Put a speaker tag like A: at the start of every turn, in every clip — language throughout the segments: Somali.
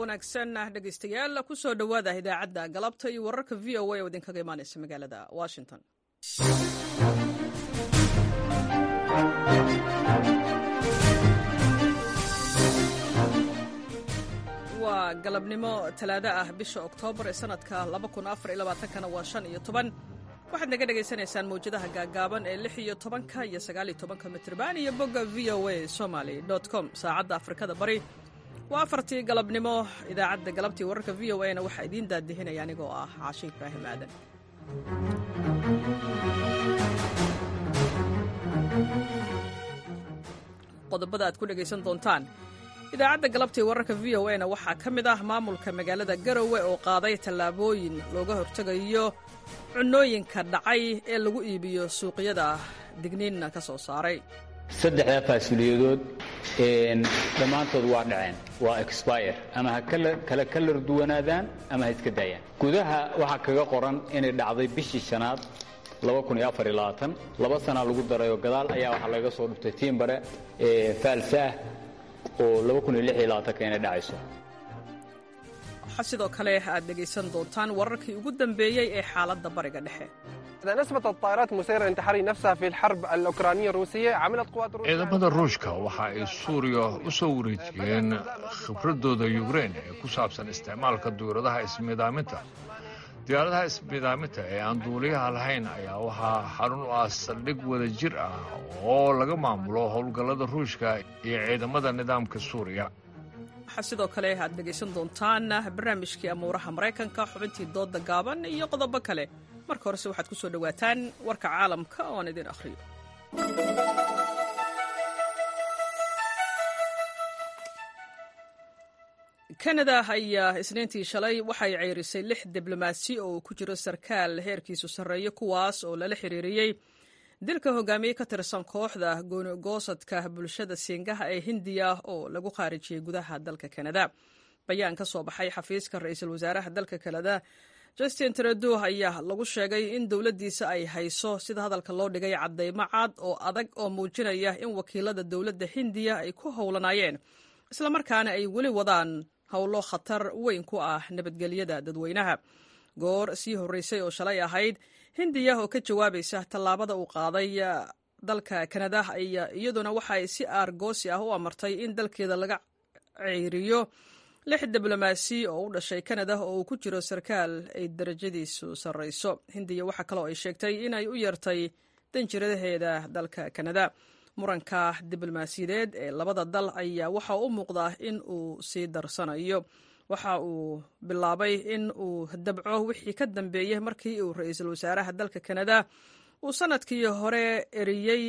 A: wanaagsan dhegaystayaal kusoo dhowaada idaacadda galabta iyo wararka v o a oo idinkaga imaanaysa magaalada washington waa galabnimo talaado ah bisha oktoobar ee sanadka kana waa shan iyo toban waxaad naga dhagaysanaysaan mawjadaha gaagaaban ee lix iyo tobanka iyo sagaaliyo tobanka mitrban iyo bogga v o a somaly com saacadda afrikada bari waa afartii galabnimo idaacadda galabtii wararka v o a na waxaa idiin daadihinaya anigoo ah caashe ibraahim aadan qodobada aad ku dhegaysan doontaan idaacadda galabtii wararka v o a na waxaa ka mid ah maamulka magaalada garowe oo qaaday tallaabooyin looga hortegayo cunooyinka dhacay ee lagu iibiyo suuqyada digniinna ka soo saaray
B: saddexdaa faasuliyadood dhammaantood waa dhaceen waa expire ama ha kala kalar duwanaadaan ama ha iska daayaan gudaha waxaa kaga qoran inay dhacday bishii shanaad laba sanaa lagu darayoo gadaal ayaa waxaa laga soo dhuftay tiimbare faalsa ah oo inay dhacayso
A: waxaa sidoo kale aad dhegaysan doontaan wararkii ugu dambeeyey ee xaaladda bariga dhexe
C: ciidamada ruushka waxa ay suuriya u soo wareejiyeen khibradooda yukrein ee ku saabsan isticmaalka duuradaha ismiidaaminta diyaaradaha ismiidaaminta ee aan duuliyaha lahayn ayaa waxaa xarun u ah saldhig wada jir ah oo laga maamulo howlgallada ruushka iyo ciidamada nidaamka suuriya
A: waxaa sidoo kale aad dhegaysan doontaan barnaamijkii amuuraha maraykanka xubintii doodda gaaban iyo qodobo kale marka horese waxaad ku soo dhowaataan warka caalamka oo aan idin akhriyo kanada ayaa isniintii shalay waxay ceyrisay lix diblomaasi oo ku jiro sarkaal heerkiisu sarreeyo kuwaas oo lala xiriiriyey dilka hogaamiye ka tirsan kooxda goonigoosadka bulshada siingaha ee hindiya oo lagu khaarijiyey gudaha dalka kanada bayaan ka soo baxay xafiiska ra-iisul wasaaraha dalka kanada justin trudeau ayaa lagu sheegay in dowladdiisa ay hayso sida hadalka loo dhigay caddaymo cad oo adag oo muujinaya in wakiilada dowladda hindiya ay ku howlanaayeen islamarkaana ay weli wadaan howlo khatar weyn ku ah nabadgelyada dadweynaha goor sii horreysay oo shalay ahayd hindiya oo ka jawaabaysa tallaabada uu qaaday dalka kanada iyaduna waxay si aargoosi ah u amartay in dalkeeda laga ceyriyo lix diblomaasi oo u dhashay kanada oo uu ku jiro sarkaal ay darajadiisu sarrayso hindiya waxaa kaloo ay sheegtay inay u yeertay danjiradaheeda dalka kanada muranka diblomaasiyadeed ee labada dal ayaa waxa u muuqdaa in uu sii darsanayo waxa uu bilaabay in uu dabco wixii ka dambeeyey markii uu ra-iisul wasaaraha dalka kanada uu sanadkii hore eriyey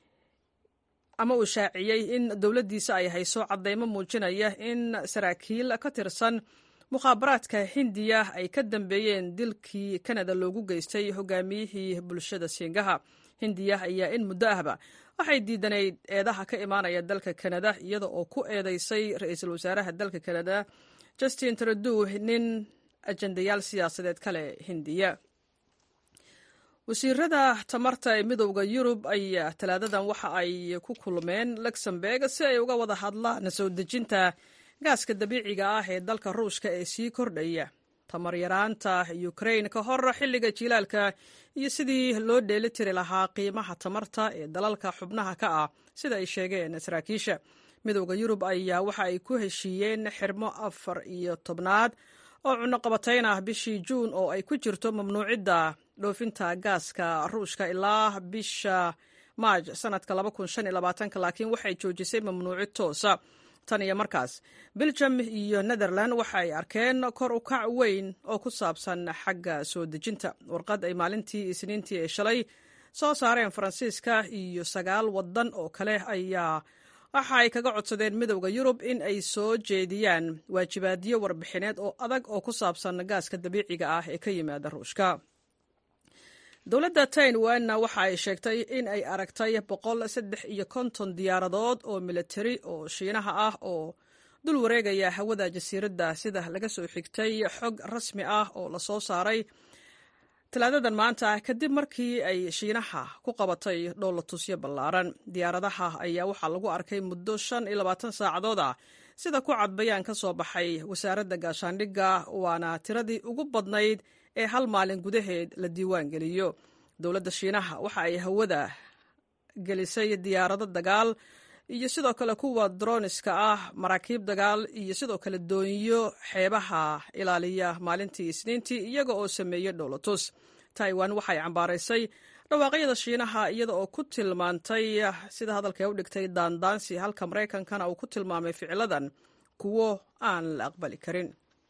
A: ama uu shaaciyey in dowladdiisa ay hayso caddaymo muujinaya in saraakiil ka tirsan mukhaabaraadka hindiya ay ka dambeeyeen dilkii kanada loogu geystay hogaamiyihii bulshada siingaha hindiya ayaa in muddo ahba waxay diidanayd eedaha ka imaanaya dalka kanada iyada oo ku eedeysay ra-iisul wasaaraha dalka kanada justin trudeau nin ajendayaal siyaasadeed kale hindiya wasiirada tamarta ee midowda yurub ayaa talaadadan waxa ay ku kulmeen luxemburg si ay uga wada hadlaan soo dejinta gaaska dabiiciga ah ee dalka ruushka ee sii kordhaya tamar yaraanta ukrain ka hor xilliga jilaalka iyo sidii loo dheeli tiri lahaa qiimaha tamarta ee dalalka xubnaha ka ah sida ay sheegeen saraakiisha midowda yurub ayaa waxa ay ku heshiiyeen xirmo afar iyo tobnaad oo cunoqabatayn ah bishii juun oo ay ku jirto mamnuucidda dhoofinta gaaska ruushka ilaa bisha maaj sanadka laakiin waxay joojisay mamnuucid toosa tan iyo markaas beljum iyo netherland waxa ay arkeen kor u kac weyn oo ku saabsan xagga soo dejinta warqad ay maalintii isniintii ee shalay soo saareen faransiiska iyo sagaal waddan oo kale ayaa waxa ay kaga codsadeen midowda yurub in ay soo jeediyaan waajibaadyo warbixineed oo adag oo ku saabsan gaaska dabiiciga ah ee ka yimaada ruushka dowladda taiwanna waxa ay sheegtay in ay aragtay boqol saddex iyo konton diyaaradood oo militari oo shiinaha ah oo dul wareegaya hawada jasiiradda sida laga soo xigtay xog rasmi ah oo lasoo saaray talaadadan maanta kadib markii ay shiinaha ku qabatay dhowlatusyo ballaaran diyaaradaha ayaa waxaa lagu arkay muddo shan iyo labaatan saacadood ah sida ku cad bayaan ka soo baxay wasaaradda gaashaandhigga waana tiradii ugu badnayd ee hal maalin gudaheed la diiwaan geliyo dowladda shiinaha waxa ay hawada gelisay diyaarado dagaal iyo sidoo kale kuwa droniska ah maraakiib dagaal iyo sidoo kale doonyo xeebaha ilaaliya maalintii isniintii iyaga oo sameeyey dhowlatus taiwan waxay cambaaraysay dhawaaqyada shiinaha iyada oo ku tilmaantay sida hadalkay u dhigtay daandaansi halka maraykankana uu ku tilmaamay ficiladan kuwo aan la aqbali karin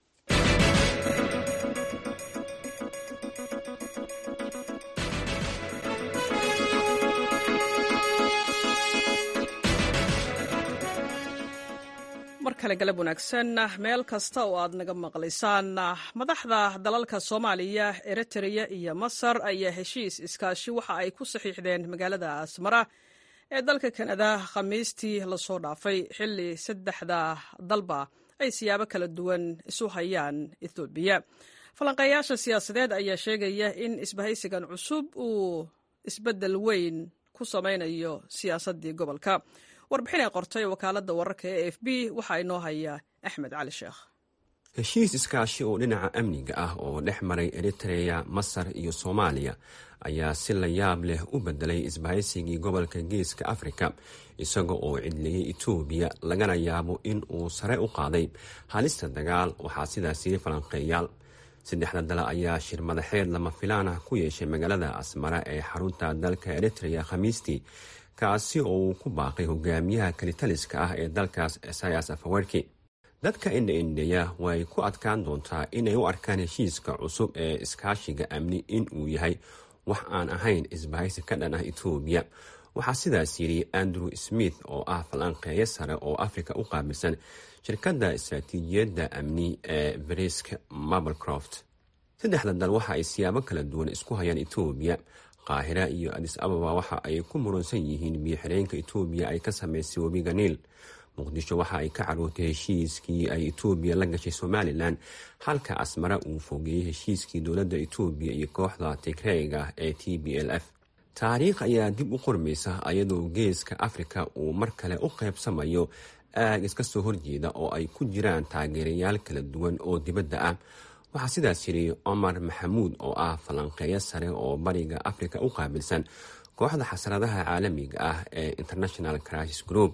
A: mar kale galab wanaagsan meel kasta oo aad naga maqlaysaan madaxda dalalka soomaaliya eritrea iyo masar ayaa heshiis iskaashi waxa ay ku saxiixdeen magaalada asmara ee dalka kanada khamiistii lasoo dhaafay xilli saddexda dalba ay siyaabo kala duwan isu hayaan ethoobiya falanqeeyaasha siyaasadeed ayaa sheegaya in isbahaysigan cusub uu isbeddel weyn ku samaynayo siyaasaddii gobolka warbixin ay qortay wakaaladda wararka ee f b waxaa inoo haya axmed cali sheekh
D: heshiis iskaashi oo dhinaca amniga ah oo dhex maray eritreya masar iyo soomaaliya ayaa si la yaab leh u bedelay isbahaysigii gobolka geeska afrika isaga oo cidleeyey etoobiya lagana yaabo in uu sare u qaaday halista dagaal waxaa sidaas yiri falanqeeyaal saddexda dale ayaa shir madaxeed lama filaan ah ku yeeshay magaalada asmara ee xarunta dalka eritreya khamiistii kaasi oo uu ku baaqay hogaamiyaha kalitaliska ah ee dalkaas esayas afawerki dadka indha-indheya way ku adkaan doontaa inay u arkaan heshiiska cusub ee iskaashiga amni in uu yahay wax aan ahayn isbahaysi ka dhan ah etoobiya waxaa sidaas yidhi andrew smith oo ah falanqeeyo sare oo afrika u qaabilsan shirkadda istaraatiijiyadda amni ee brisk mablecroft saddexda dal waxa ay siyaabo kala duwan isku hayaan etoobiya qaahira iyo adis ababa waxa ay ku muransan yihiin biyo-xireenka etoobiya ay ka samaysay webiga niil muqdisho waxa ay ka carootay heshiiskii ay etoobiya la gashay somalilan halka asmara uu fogeeyey heshiiskii dowladda etoobiya iyo kooxda tigreyga ee t b l f taariikh ayaa dib u qormaysa ayadoo geeska afrika uu mar kale u qaybsamayo aag iska soo horjeeda oo ay ku jiraan taageerayaal kala duwan oo dibadda ah waxaa sidaas yidhi cumar maxamuud oo ah falanqeeyo sare oo bariga afrika u qaabilsan kooxda xasaradaha caalamiga ah ee international crisis group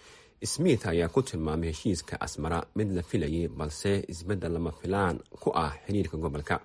D: smith ayaa ku tilmaamay heshiiska asmara mid la filayay balse isbeddel lama filaan ku ah xiriirka gobolka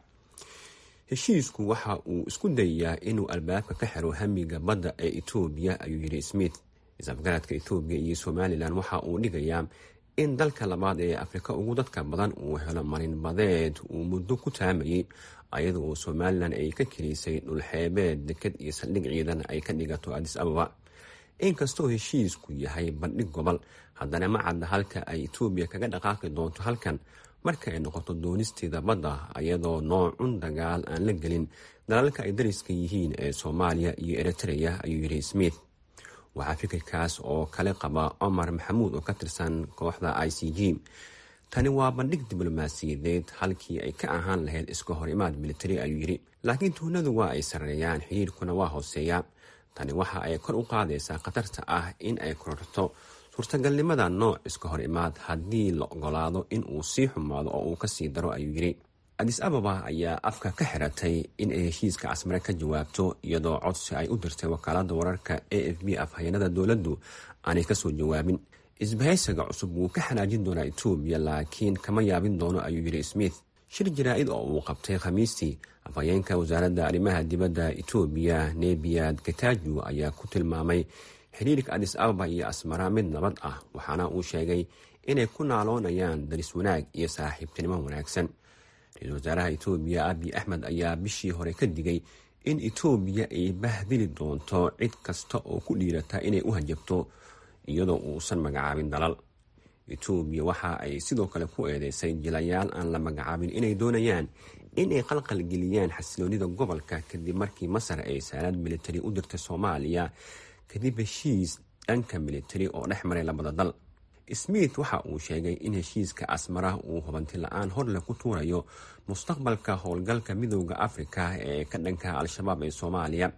D: heshiisku waxa uu isku dayayaa inuu albaabka ka xiro hamiga badda ee etoobiya ayuu yidhi smith isafgaradka etoobiya iyo somalilan waxa uu dhigayaa in dalka labaad ee afrika ugu dadka badan uu helo marinbadeed uu muddo ku taamayay ayada oo somalilan ay ka keliisay dhulxeebeed deked iyo saldhig ciidan ay ka dhigato adis ababa inkastoo heshiisku yahay bandhig gobol haddana ma cadda halka ay etoobiya kaga dhaqaaqi doonto halkan marka ay noqoto doonisteeda badda ayadoo noocun dagaal aan la gelin dalalka ay dariska yihiin ee soomaaliya iyo eritreya ayuu yidhi smith waxaa fikirkaas oo kale qaba cumar maxamuud oo ka tirsan kooxda i c g tani waa bandhig diblomaasiyadeed halkii ay ka ahaan lahayd iska hor imaad militari ayuu yidhi laakiin tuunadu waa ay sarreeyaan xiriirkuna waa hooseeyaa tani waxa ay kor u qaadaysaa khatarta ah in ay kororto suurtagalnimada nooc iska hor imaad haddii la ogolaado in uu sii xumaado oo uu kasii daro ayuu yidhi adis ababa ayaa afka ka xiratay in ay heshiiska casmare ka jawaabto iyadoo codsi ay u dirtay wakaalada wararka a f b afhayeenada dowladdu aanay kasoo jawaabin isbahaysiga cusub wuu ka xanaajin doonaa etoobiya laakiin kama yaabin doono ayuu yidhi smith shir jaraa-id oo uu qabtay khamiistii afhayeenka wasaaradda arrimaha dibadda etoobiya nebiyad gataaju ayaa ku tilmaamay xiriirka adis ababa iyo asmara mid nabad ah waxaana uu sheegay inay ku naaloonayaan daris wanaag iyo saaxiibtinimo wanaagsan ra-iisul wasaaraha etoobiya abiy axmed ayaa bishii hore ka digay in etoobiya ay bahdili doonto cid kasta oo ku dhiirata inay u hajabto iyadoo uusan magacaabin dalal etoobiya waxa ay sidoo kale ku eedeysay jilayaal aan la magacaabin inay doonayaan inay qalqalgeliyaan xasiloonida gobolka kadib markii masar ay saalaad militari u dirtay soomaaliya kadib heshiis dhanka militari oo dhex maray labada dal smith waxa uu sheegay in heshiiska asmara uu hubanti la-aan horleh ku tuurayo mustaqbalka howlgalka midooda afrika ee ka dhanka al-shabaab ee soomaaliya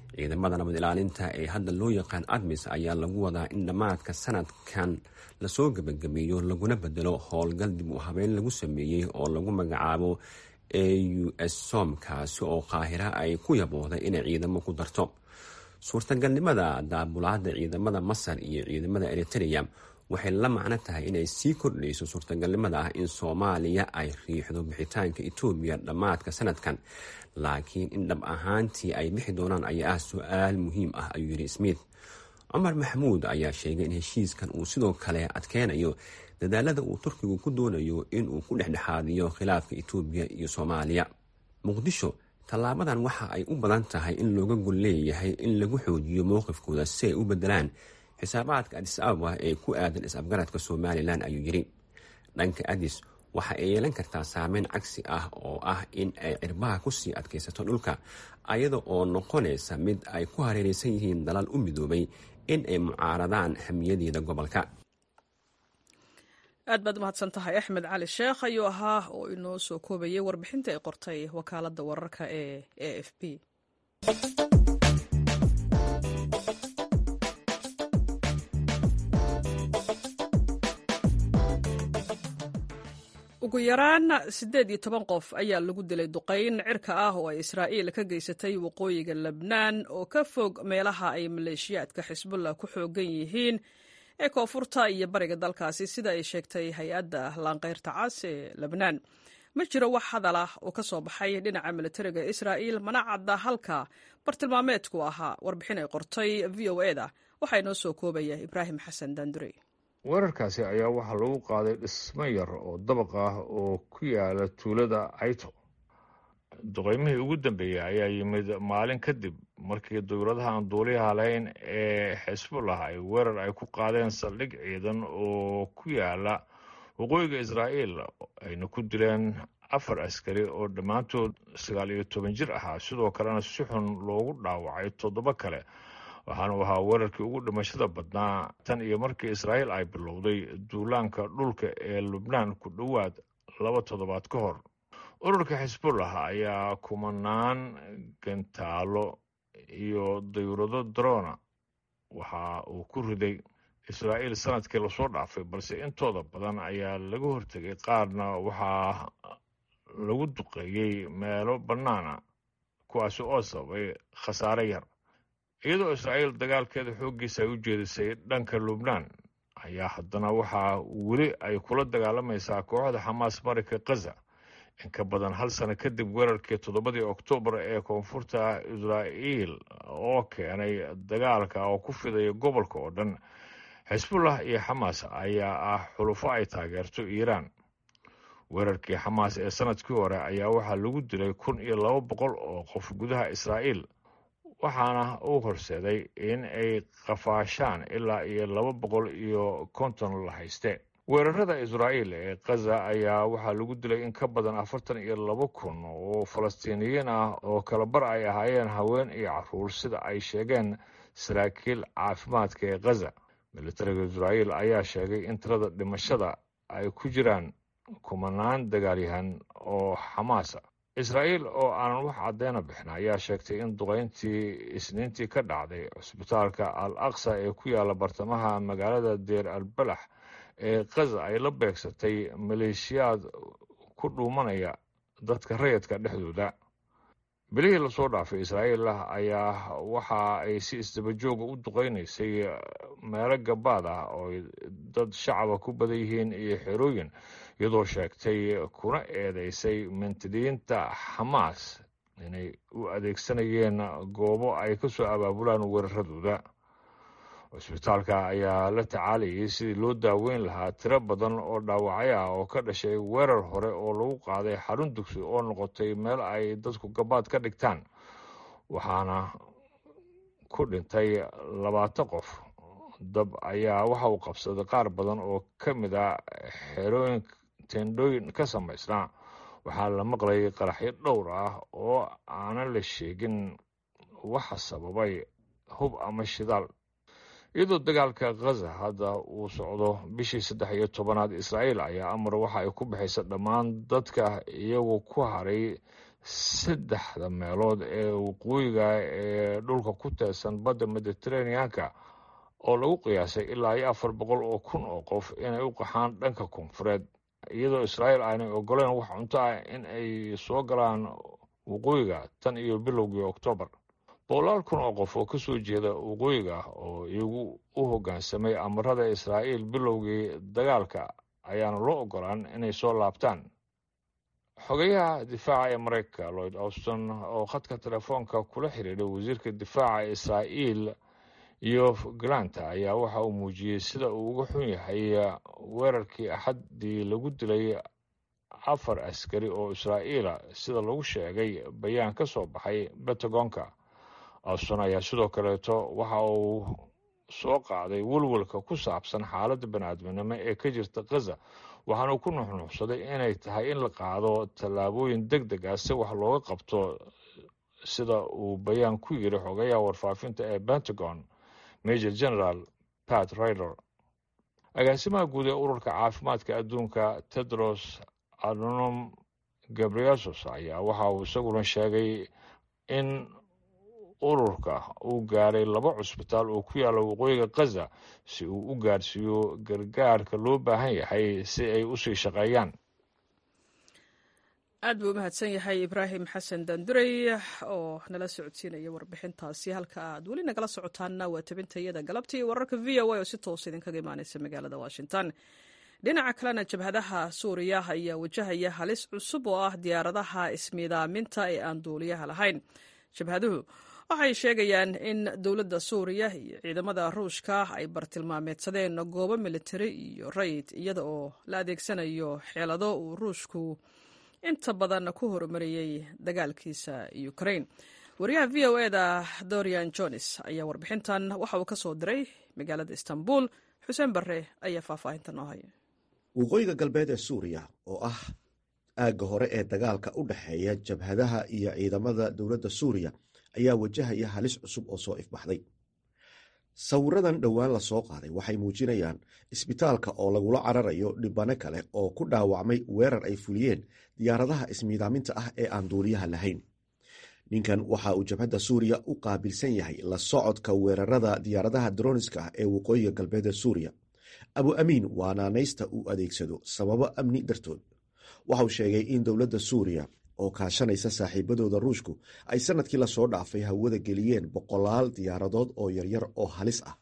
D: ciidamada nabad ilaalinta ee hadda loo yaqaan admis ayaa lagu wadaa in dhammaadka sanadkan lasoo gebagabeeyo laguna bedelo howlgal dib u habeyn lagu sameeyey oo lagu magacaabo a u s som kaasi oo qaahira ay ku yabooday inay ciidamo ku darto suurtagalnimada daabulaada ciidamada masar iyo ciidamada eritrea waxay la macno tahay inay sii kordhayso suurtagalnimada ah in soomaaliya ay riixdo bixitaanka etoobiya dhammaadka sanadkan laakiin in dhab ahaantii ay bixi doonaan ayaa ah su-aal muhiim ah ayuu yidhi smith cumar maxamuud ayaa sheegay in heshiiskan uu sidoo kale adkeynayo dadaalada uu turkigu ku doonayo inuu ku dhexdhexaadiyo khilaafka etoobiya iyo soomaaliya muqdisho tallaabadan waxa ay u badan tahay in looga gol leeyahay in lagu xoojiyo mowqifkooda si ay u bedelaan xisaabaadka adis ababa ee ku aadan is-afgaradka somalilan ayuu yidhi dhanka adis waxa ay yeelan kartaa saameyn cagsi ah oo ah in ay cirbaha kusii adkaysato dhulka ayada oo noqonaysa mid ay ku hareeraysan yihiin dalal u midoobay in ay mucaaradaan hamiyadeeda gobolka
A: aad baad umahadsan tahay axmed cali sheekh ayuu ahaa oo inoo soo koobayay warbixinta ay qortay wakaaladda wararka ee a f b ugu yaraan siddeed iyo toban qof ayaa lagu dilay duqayn cirka ah oo ay israa'iil ka geysatay waqooyiga lebnaan oo ka fog meelaha ay maleeshiyaadka xisbullah ku xoogan yihiin ee koonfurta iyo bariga dalkaasi sida ay sheegtay hay-adda laanqeyrta cas ee lebnaan ma jiro wax hadal ah oo ka soo baxay dhinaca militariga israa'iil mana cadda halka bartilmaameedku ahaa warbixin ay qortay v o eda waxaa inoo soo koobaya ibraahim xasan daandurey
C: weerarkaasi ayaa waxaa lagu qaaday dhismo yar oo dabaq ah oo ku yaala tuulada cayto duqeymihii ugu dambeeyey ayaa yimid maalin kadib markii dowladaha aan duuliyaha lahayn ee xisbullah ay weerar ay ku qaadeen saldhig ciidan oo ku yaala waqooyiga israa'iil ayna ku dileen afar askari oo dhammaantood sagaal iyo toban jir ahaa sidoo kalena si xun loogu dhaawacay toddoba kale waxaanu ahaa weerarkii ugu dhimashada badnaa tan iyo markii israa'iil ay bilowday duulaanka dhulka ee lubnaan ku dhowaad laba toddobaad ka hor ururka xisbullah ayaa kumanaan gantaalo iyo dayurado drona waxa uu ku riday israa'iil sanadkii lasoo dhaafay balse intooda badan ayaa laga hortegay qaarna waxaa lagu duqeeyey meelo bannaana kuwaasi oo sababay khasaare yar iyadoo israa'iil dagaalkeeda xooggiisa ay u jeedisay dhanka lubnaan ayaa haddana waxaa weli ay kula dagaalamaysaa kooxda xamaas marika khaza in ka badan hal sano kadib weerarkii toddobadii oktoobar ee koonfurta israa'iil oo keenay dagaalka oo ku fidaya gobolka oo dhan xisbullah iyo xamaas ayaa ah xulufo ay taageerto iiraan weerarkii xamaas ee sanadkii hore ayaa waxaa lagu dilay kun iyo laba boqol oo qof gudaha israa'iil waxaana uu horseeday in ay qafaashaan ilaa iyo laba boqol iyo konton la hayste weerarada israa'iil ee khaza ayaa waxaa lagu dilay in ka badan afartan iyo laba kun oo falastiiniyiin ah oo kalabar ay ahaayeen haween iyo caruur sida ay sheegeen saraakiil caafimaadka ee khaza militariga israa'iil ayaa sheegay in tirada dhimashada ay ku jiraan kumanaan dagaalyahan oo xamaasa israa'iil oo aanan wax cadeyna bixin ayaa sheegtay in duqayntii isniintii ka dhacday cusbitaalka al aqsa ee ku yaala bartamaha magaalada deer albalax ee khaza ay la beegsatay maleeshiyaad ku dhuumanaya dadka rayidka dhexdooda bilihii lasoo dhaafay israa'iil ayaa waxa ay si isdabajooga u duqaynaysay meelo gabaad ah oo dad shacaba ku badan yihiin iyo xerooyin iyadoo sheegtay kuna eedeysay mintidiinta xamaas inay u adeegsanayeen goobo ay ka soo abaabulaan weeraradooda cusbitaalka ayaa la tacaalayay sidii loo daaweyn lahaa tiro badan oo dhaawacyo ah oo ka dhashay weerar hore oo lagu qaaday xarun dugsi oo noqotay meel ay dadku gabaad ka dhigtaan waxaana ku dhintay labaatan qof dab ayaa waxa uu qabsaday qaar badan oo ka mid a xerooyin tendhooyin ka samaysnaa waxaa la maqlayay qaraxyo dhowr ah oo aanan la sheegin waxa sababay hub ama shidaal iyadoo dagaalka khaza hadda uu socdo bishii saddex iyo tobanaad israa'iil ayaa amar waxa ay ku bixaysa dhammaan dadka iyagu ku haray saddexda meelood ee waqooyiga ee dhulka ku teesan badda mediteraneanka oo lagu qiyaasay ilaa iyo afar boqol oo kun oo qof inay u qaxaan dhanka koonfureed iyadoo israa'iil aanay ogoleen wax cunto ah in ay soo galaan waqooyiga tan iyo bilowgii oktoobar boqolaal kun oo qof oo ka soo jeeda waqooyiga oo iyagu u hoggaansamay amarada israa'iil bilowgii dagaalka ayaana loo ogolaan inay soo laabtaan xogayaha difaaca ee maraykanka lloyd auston oo khadka telefoonka kula xidhiidhay wasiirka difaaca israa'iil iyo galanta ayaa waxa uu muujiyey sida uu uga xun yahay weerarkii axaddii lagu dilay afar askari oo israa'iila sida lagu sheegay bayaan ka soo baxay bentagonka auston ayaa sidoo kaleeto waxa uu soo qaaday welwelka ku saabsan xaaladda baniaadminimo ee ka jirta khaza waxaana uu ku nuxnuuxsaday inay tahay in la qaado tallaabooyin deg deg ah si wax looga qabto sida uu bayaan ku yiri xogayaha warfaafinta ee pentagon major general pat rider agaasimaha guud ee ururka caafimaadka adduunka tedros adnom gabriasos ayaa waxa uu isaguna sheegay in ururka uu gaaray laba cusbitaal oo ku yaalla waqooyiga khaza si uu u gaarsiiyo gargaarka loo baahan yahay si ay u sii shaqeeyaan
A: aad buu u mahadsan yahay ibraahim xasan dandurey oo nala socodsiinaya warbixintaasi halka aad weli nagala socotaanna waa tabintayada galabtii wararka v o a oo si toos idinkaga imaaneysa magaalada washington dhinaca kalena jabhadaha suuriya ayaa wajahaya halis cusub oo ah diyaaradaha ismiidaaminta ee aan duuliyaha lahayn jabhaduhu waxay sheegayaan in dowladda suuriya iyo ciidamada ruushka ay bartilmaameedsadeen goobo militari iyo rayid iyada oo la adeegsanayo xeelado uu ruushku inta badan ku horumariyey dagaalkiisa ukrain wariyaha v o eda dorian jones ayaa warbixintan waxa uu ka soo diray magaalada istanbul xuseen barre ayaa faahfaahinta noo haya
E: waqooyiga galbeed ee suuriya oo ah aagga hore ee dagaalka u dhexeeya jabhadaha iyo ciidamada dowladda suuriya ayaa wajahaya halis cusub oo soo ifbaxday sawiradan dhowaan la soo qaaday waxay muujinayaan isbitaalka oo lagula cararayo dhibano kale oo ku dhaawacmay weerar ay fuliyeen diyaaradaha ismiidaaminta ah ee aan duuliyaha lahayn ninkan waxa uu jabhadda suuriya u qaabilsan yahay la socodka weerarada diyaaradaha droniska ah ee waqooyiga galbeed ee suuriya abu amiin waa naanaysta uu adeegsado sababo amni dartood waxauu sheegay in dowladda suuriya oo kaashanaysa saaxiibadooda ruushku ay sanadkii lasoo dhaafay hawada geliyeen boqolaal diyaaradood oo yaryar oo halis ah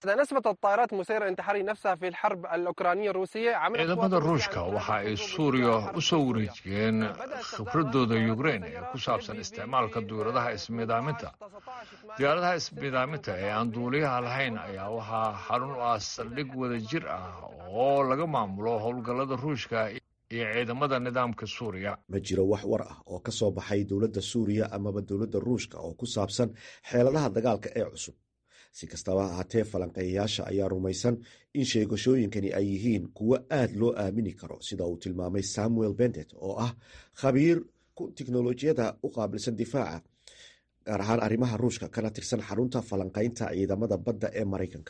C: ciidamada ruushka waxa ay suuriya u soo wareejiyeen khibradooda yukrein ee ku saabsan isticmaalka diyaaradaha ismiidaaminta diyaaradaha ismiidaaminta ee aan duuliyaha lahayn ayaa waxaa xarun u ah saldhig wada jir ah oo laga maamulo howlgallada ruushka iyo ciidamada nidaamka suuriya
E: ma jiro wax war ah oo ka soo baxay dowladda suuriya amaba dowladda ruushka oo ku saabsan xeeladaha dagaalka ee cusub si kastaba ahaatee falanqeeyayaasha ayaa rumaysan in sheegashooyinkani ay yihiin kuwo aad loo aamini karo sida uu tilmaamay samuel bendet oo ah khabiir tiknolojiyada u qaabilsan difaaca gaar ahaan arrimaha ruushka kana tirsan xarunta falanqaynta ciidamada badda ee maraykanka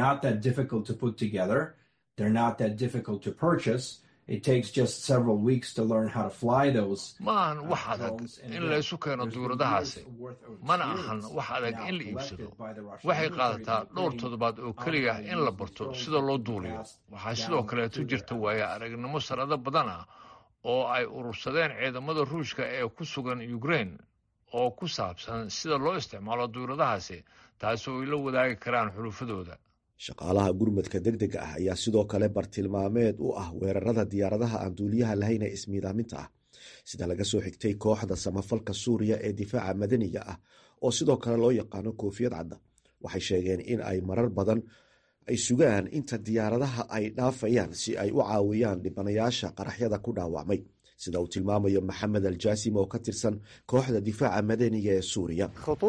C: ma ahan wax adag in laysu keeno duuradahaasi mana ahan wax adag in la iibsado waxay qaadataa dhowr toddobaad oo keliya in la barto sida loo duuliyo waxaa sidoo kaleeto jirta waaye aragnimo sanado badan ah oo ay urursadeen ciidamada ruushka ee ku sugan ukrein oo ku saabsan sida loo isticmaalo duuradahaasi taasi oo ay la wadaagi karaan xulufadooda
E: shaqaalaha gurmadka deg dega ah ayaa sidoo kale bartilmaameed u ah weerarada diyaaradaha aan duuliyaha lahayn ee ismiidaaminta ah sida laga soo xigtay kooxda samafalka suuriya ee difaaca madaniga ah oo sidoo kale loo yaqaano koofiyad cadda waxay sheegeen in ay marar badan ay sugaan inta diyaaradaha ay dhaafayaan si ay u caawiyaan dhibanayaasha qaraxyada ku dhaawacmay sida uu tilmaamayo maxamed aljaasim oo ka tirsan kooxda difaaca madaniga ee suuriya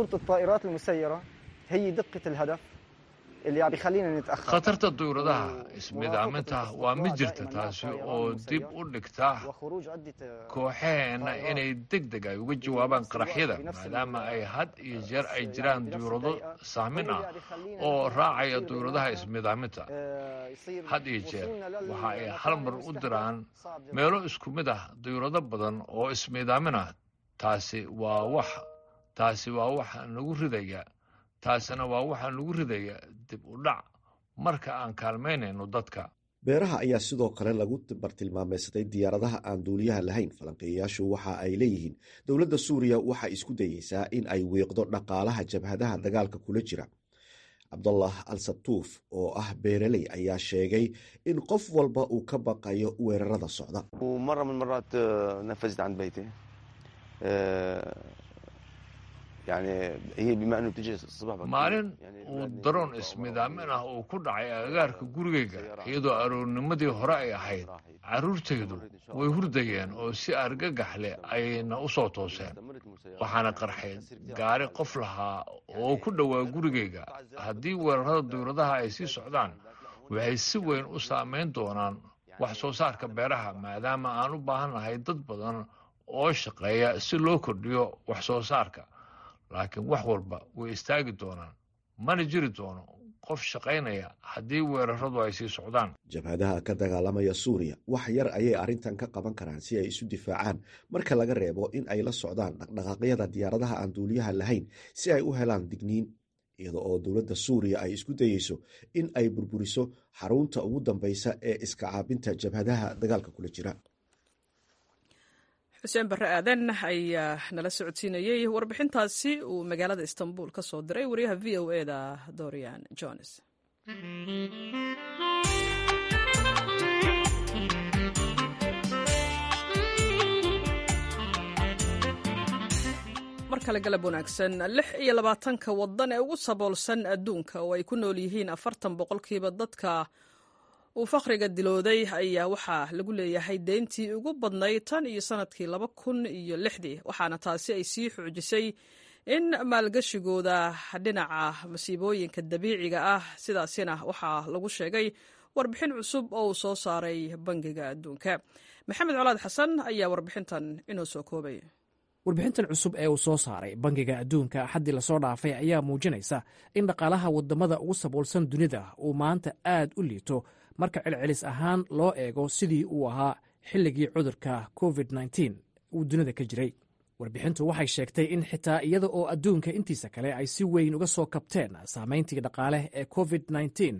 C: khatarta duuradaha ismidaaminta waa mid jirta taasi oo dib u dhigta kooxaheenna inay deg deg ay uga jawaabaan qaraxyada maadaama ay had iyo jeer ay jiraan duurado saamin ah oo raacaya duuradaha ismidaaminta had iyo jeer waxa ay hal mar u diraan meelo isku mid ah duurado badan oo ismidaamin ah taasi waa wax taasi waa waxa nagu ridaya taasina waa waxaa nagu ridaya dib u dhac marka aan kaalmaynayno dadka
E: beeraha ayaa sidoo kale lagu bartilmaameysaday diyaaradaha aan duuliyaha lahayn falanqeeyayaashu waxa ay leeyihiin dowladda suuriya waxay isku dayeysaa in ay wiiqdo dhaqaalaha jabhadaha dagaalka kula jira cabdullah al sabtuuf oo ah beereley ayaa sheegay in qof walba uu ka baqayo weerarada socda
C: maalin uu daroon ismidaamin ah uu ku dhacay agagaarka gurigayga iyadoo aroornimadii hore ay ahayd carruurtaydu way hurdayeen oo si argagax leh ayna u soo tooseen waxaana qarxay gaari qof lahaa oo ku dhowaa gurigayga haddii weerarada dawladaha ay sii socdaan waxay si weyn u saamayn doonaan wax soo saarka beeraha maadaama aan u baahannahay dad badan oo shaqeeya si loo kordhiyo wax soo saarka laakiin wax walba way istaagi doonaan mana jiri doono qof shaqaynaya haddii weeraradu ay sii socdaan
E: jabhadaha ka dagaalamaya suuriya wax yar ayay arrintan ka qaban karaan si ay isu difaacaan marka laga reebo in ay la socdaan dhaqdhaqaaqyada diyaaradaha aan duuliyaha lahayn si ay u helaan digniin iyada oo dowladda suuriya ay isku dayeyso in ay burburiso xarunta ugu dambeysa ee iska caabinta jabhadaha dagaalka kula jira
A: xuseen barre aadan ayaa nala socodsiinayey warbixintaasi uu magaalada istanbul ka soo diray wariyaha v o e da dorian jones mar kale galab wanaagsan lix iyo labaatanka wadan ee ugu saboolsan adduunka oo ay ku nool yihiin afartan boqolkiiba dadka uu fakhriga dilooday ayaa waxaa lagu leeyahay deyntii ugu badnayd tan iyo sanadkii laba kun iyo lixdii waxaana taasi ay sii xoojisay in maalgashigooda dhinaca masiibooyinka dabiiciga ah sidaasina waxaa lagu sheegay warbixin cusub oo uu soo saaray bangiga adduunka maxamed colaad xasan ayaa warbixintan inoo soo koobay
F: warbixintan cusub ee uu soo saaray bangiga adduunka xaddii lasoo dhaafay ayaa muujinaysa in dhaqaalaha waddamada ugu saboolsan dunida uu maanta aad u liito marka celcelis ahaan loo eego sidii uu ahaa xilligii cudurka covid nteen uu dunida ka jiray warbixintu waxay sheegtay in xitaa iyada oo adduunka intiisa kale ay si weyn uga soo kabteen saamayntii dhaqaale ee covid nteen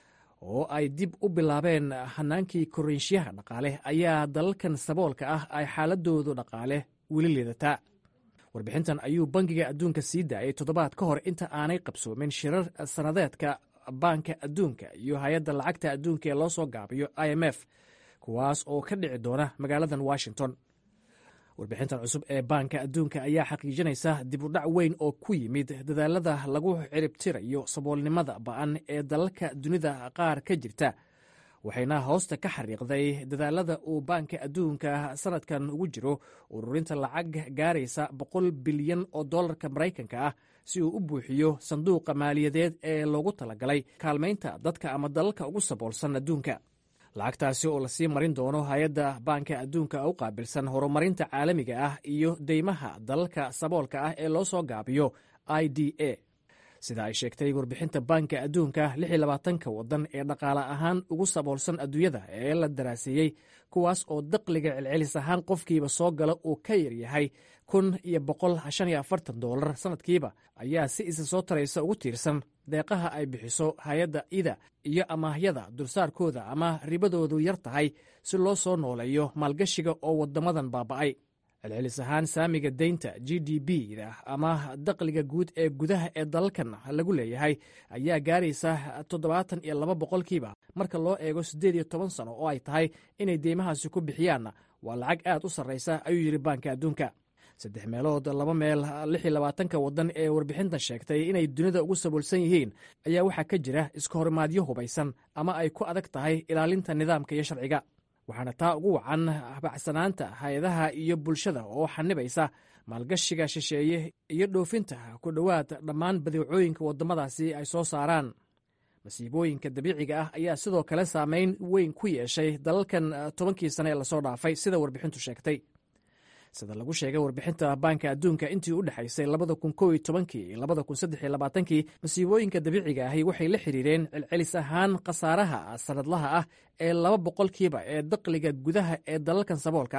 F: oo ay dib u bilaabeen hanaankii korriinshiyaha dhaqaale ayaa dalalkan saboolka ah ay xaaladoodu dhaqaale weli liidataa warbixintan ayuu bangiga adduunka sii daayay toddobaad ka hor inta aanay qabsoomin shirar sannadeedka baanka adduunka iyo hay-adda lacagta adduunka ee loo soo gaabiyo i m f kuwaas oo ka dhici doona magaaladan washington warbixintan cusub ee baanka adduunka ayaa xaqiijinaysa dib u dhac weyn oo ku yimid dadaalada lagu ciribtirayo saboolnimada ba'an ee dalalka dunida qaar ka jirta waxayna hoosta ka xariiqday dadaalada uu baanka adduunka sanadkan ugu jiro ururinta lacag gaaraysa boqol bilyan oo dollarka maraykanka ah si uu u buuxiyo sanduuqa maaliyadeed ee loogu talagalay kaalmaynta dadka ama dalalka ugu saboolsan adduunka lacagtaasi oo lasii marin doono hay-adda baanka adduunka u qaabilsan horumarinta caalamiga ah iyo deymaha dalalka saboolka ah ee loo soo gaabiyo i d a sida ay sheegtay warbixinta baanka adduunka ka wadan ee dhaqaale ahaan ugu saboolsan adduunyada ee la daraaseeyey kuwaas oo daqliga celcelis ahaan qofkiiba soo gala uu ka yaryahay kun iyo boqol shan iyo afartan dolar sanadkiiba ayaa si isa soo taraysa ugu tiirsan deeqaha ay bixiso hay-adda ida iyo amaahyada dulsaarkooda ama ribadoodu yar tahay si loo soo nooleeyo maalgashiga oo wadamadan baaba'ay celcelis ahaan saamiga deynta g d b da ama daqliga guud ee gudaha ee dalalkan lagu leeyahay ayaa gaaraysa toddobaatan iyo laba boqolkiiba marka loo eego siddeed iyo toban sano oo ay tahay inay deymahaasi ku bixiyaanna waa lacag aad u sarraysa ayuu yidhi baanka adduunka saddex meelood laba meel lix iyo labaatanka waddan ee warbixintan sheegtay inay dunida ugu saboolsan yihiin ayaa waxaa ka jira iska horimaadyo hubaysan ama ay ku adag tahay ilaalinta nidaamka iyo sharciga waxaana taa ugu wacan bacsanaanta hay-adaha iyo bulshada oo xanibaysa maalgashiga shisheeye iyo dhoofinta ku dhowaad dhammaan badeecooyinka waddamadaasi ay soo saaraan masiibooyinka dabiiciga ah ayaa sidoo kale saameyn weyn ku yeeshay dalalkan tobankii sane ee lasoo dhaafay sida warbixintu sheegtay sida lagu sheegay warbixinta baanka adduunka intii u dhexaysay labada kun kow iyo tobankii iyo labada kun saddex iyo labaatankii masiibooyinka dabiiciga ahi waxay la xiriireen celcelis ahaan khasaaraha sanadlaha ah ee laba boqolkiiba ee daqliga gudaha ee dalalkan saboolka ah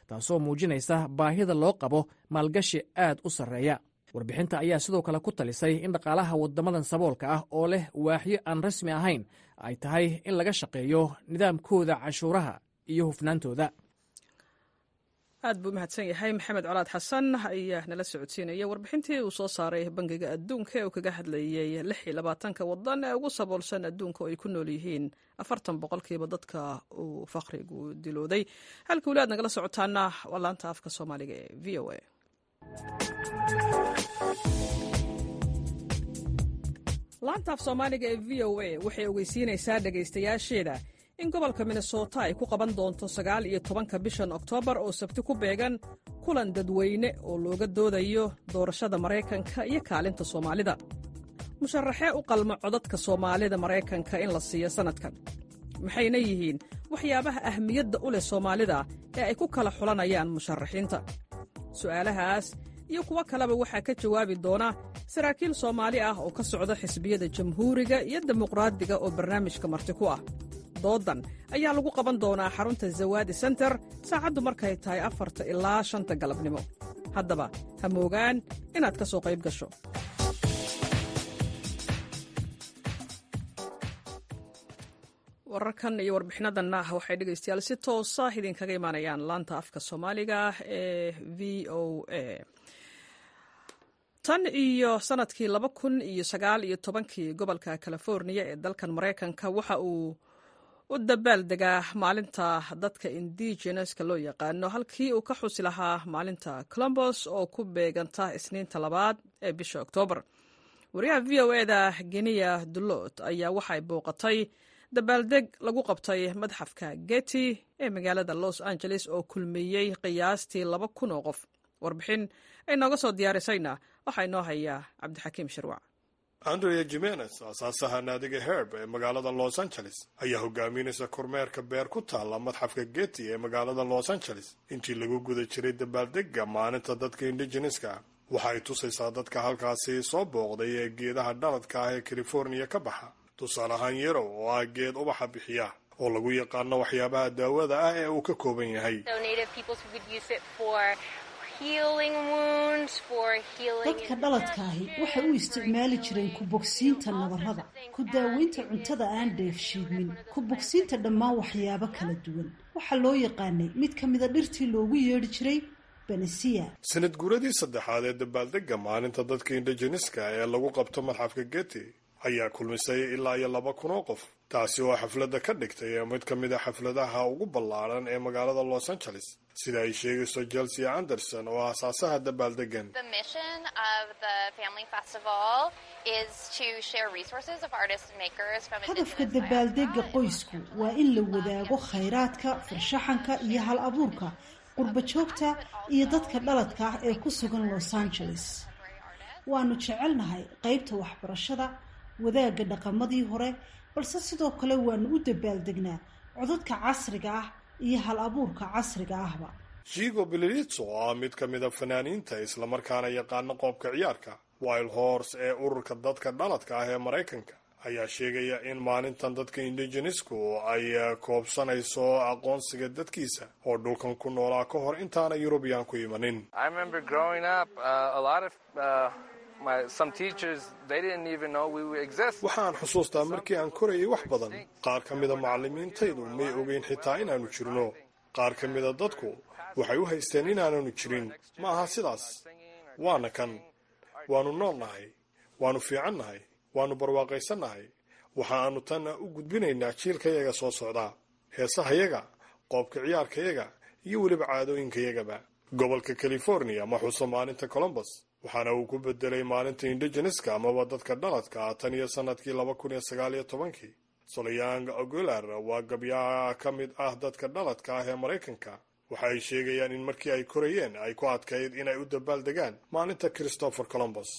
F: taasoo muujinaysa baahida loo qabo maalgashi aad u sarreeya warbixinta ayaa sidoo kale ku talisay in dhaqaalaha waddamadan saboolka ah oo leh waaxyo aan rasmi ahayn ay tahay in laga shaqeeyo nidaamkooda canshuuraha iyo hufnaantooda
A: aad buu mahadsan yahay maxamed colaad xasan ayaa nala socodsiinaya warbixintii uu soo saaray bangiga adduunka ee uu kaga hadlayey lix iyo labaatanka wadan ee ugu saboolsan adduunka oo ay ku nool yihiin afartan boqolkiiba dadka uu faqrigu dilooday halka weli aad nagala socotaana waa laanta afka soomaaliga ee v o a laanta af soomaaliga ee v o a waxay ogeysiinaysaa dhegaystayaasheeda in gobolka minnesota ay ku qaban doonto sagaal iyo tobanka bishan oktoobar oo sabti ku beegan kulan dadweyne oo looga doodayo doorashada maraykanka iyo kaalinta soomaalida musharaxee u qalma codadka soomaalida maraykanka in la siiyo sannadkan maxayna yihiin waxyaabaha ahmiyadda u leh soomaalida ee ay ku kala xulanayaan musharaxiinta su'aalahaas iyo kuwo kaleba waxaa ka jawaabi doona saraakiil soomaali ah oo ka socda xisbiyada jamhuuriga iyo dimuqraadiga oo barnaamijka marti ku ah doodan ayaa lagu qaban doonaa xarunta zawaadi senter saacaddu markay tahay afarta ilaa shanta galabnimo haddaba ha moogaan inaad ka soo qayb gasho wararkan iyo warbixinadanna waxay dhegaystayaal si toosa idinkaga imaanayaan laanta afka soomaaliga ee v o a tan iyo sanadkii laba kun iyo sagaal iyo tobankii gobolka californiya ee dalkan maraykanka waxa uu u dabaaldegaa maalinta dadka indigeneska loo yaqaano halkii uu ka xusi lahaa maalinta colombos oo ku beeganta isniinta labaad ee bisha oktoobar wariyaha v o eda geniya dulot ayaa waxay booqatay dabaaldeg lagu qabtay madxafka geti ee magaalada los angeles oo kulmiyey qiyaastii laba kun oo qof warbixin ay nooga soo diyaarisayna waxaa inoo hayaa cabdixakiim shirwac
G: andrea jimenez aasaasaha naadiga herb ee magaalada los angeles ayaa hogaaminaysa kormeerka beer ku taalla madxafka geti ee magaalada los angeles intii lagu guda jiray dabaaldega maalinta dadka indigeneska waxa ay tusaysaa dadka halkaasi soo booqday ee geedaha dhaladka ah ee californiya ka baxa tusaale ahaan yarow oo ah geed ubaxa bixiya oo lagu yaqaano waxyaabaha daawada ah ee uu ka kooban yahay
H: dadka dhaladkaahi waxay u isticmaali jireen ku bogsiinta nabarrada ku daaweynta cuntada aan dheefshiidmin ku bogsiinta dhammaan waxyaabo kala duwan waxaa loo yaqaanay mid ka mida dhirtii loogu yeedhi jiray benesiya
G: sanad guuradii saddexaad ee dabaaldega maalinta dadka indigeneska ee lagu qabto madxafka geti ayaa kulmisay ilaa iyo laba kun oo qof taasi oo xafladda ka dhigtay mid ka mid a xafladaha ugu ballaaran ee magaalada los angeles sida ay sheegayso chelsea anderson oo aasaasaha dabaaldegan
H: hadafka dabaaldega qoysku waa in la wadaago khayraadka farshaxanka iyo hal abuurka qurba joogta iyo dadka dhaladka ah ee ku sugan los angeles waanu jecelnahay qaybta waxbarashada wadaagga dhaqamadii hore balse sidoo kale waanu u dabaaldegnaa codadka casriga ah iyo hal abuurka casriga ahba
G: jigo belilitso oo ah mid ka mida fanaaniinta islamarkaana yaqaano qoobka ciyaarka wild horse ee ururka dadka dhaladka ah ee maraykanka ayaa sheegaya in maalintan dadka indigenesku ay koobsanayso aqoonsiga dadkiisa oo dhulkan ku noolaa ka hor intaana yurubiyan ku imanin waxaan xusuustaa markii aan korayay wax badan qaar ka mida macallimiintaydu may ogeyn xitaa inaannu jirno qaar ka mida dadku waxay u haysteen inaananu jirin ma aha sidaas waana kan waannu noolnahay waannu fiicannahay waannu barwaaqaysannahay waxa aanu tanna u gudbinaynaa jiilkayaga soo socdaa heesahayaga qoobka ciyaarkayaga iyo weliba caadooyinkayagaba gobolka california ma xuso maalinta colombos waxaana uu ku bedelay maalinta indigeneska amaba dadka dhaladka ah tan iyo sanadkii laba kun iyo sagaal iyo tobankii solayang ogular waa gabyaha ka mid ah dadka dhaladka ah ee maraykanka waxa ay sheegayaan in markii ay korayeen ay ku adkayd inay u dabaaldegaan maalinta christopher colombos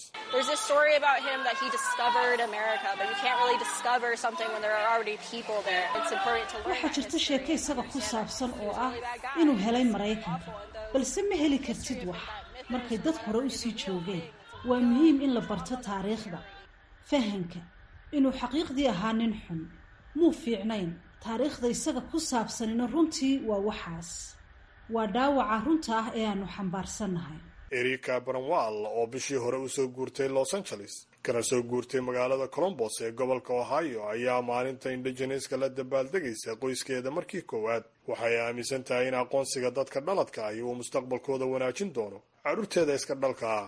H: waxaa jirta sheeko isaga ku saabsan oo ah inuu helay maraykanka balse ma heli kartid wax markay dad hore u sii joogeen waa muhiim in la barto taariikhda fahanka inuu xaqiiqdii ahaa nin xun muu fiicnayn taariikhda isaga ku saabsanina runtii waa waxaas waa dhaawaca runta ah ee aanu xambaarsannahay
G: erika branwall oo bishii hore usoo guurtay los angeles kana soo guurtay magaalada colombos ee gobolka ohio ayaa maalinta indigeneska la dabaaldegaysa qoyskeeda markii koowaad waxay aaminsan tahay in aqoonsiga dadka dhaladka ahi uu mustaqbalkooda wanaajin doono carruurteeda iska dhalka ah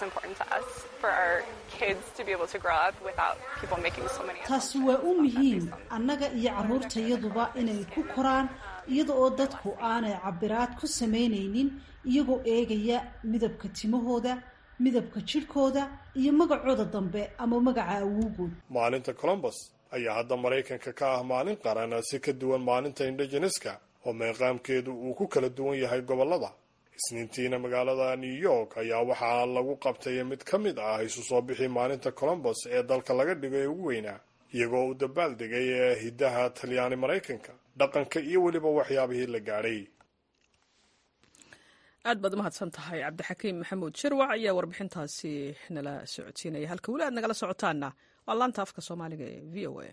H: taasi waa u muhiim annaga iyo carruurtayaduba inay ku koraan iyada oo dadku aanay cabiraad ku samaynaynin iyagoo eegaya midabka timahooda midabka jidhkooda iyo magacooda dambe ama magaca awowgood
G: maalinta colombos ayaa hadda maraykanka ka ah maalin qaran si ka duwan maalinta indigeneska oo meeqaamkeedu uu ku kala duwan yahay gobollada isniintiina magaalada new york ayaa waxaa lagu qabtay mid ka mid ah isu soo bixi maalinta colombos ee dalka laga dhigay ugu weynaa iyagoo u dabaaldegay ee hiddaha talyaani maraykanka dhaqanka iyo weliba waxyaabihii la gaadhay
A: aad baad umahadsan tahay cabdixakiim maxamuud shirwac ayaa warbixintaasi nala socodsiinaya halka weli aad nagala socotaana waa laanta afka soomaaliga ee v o a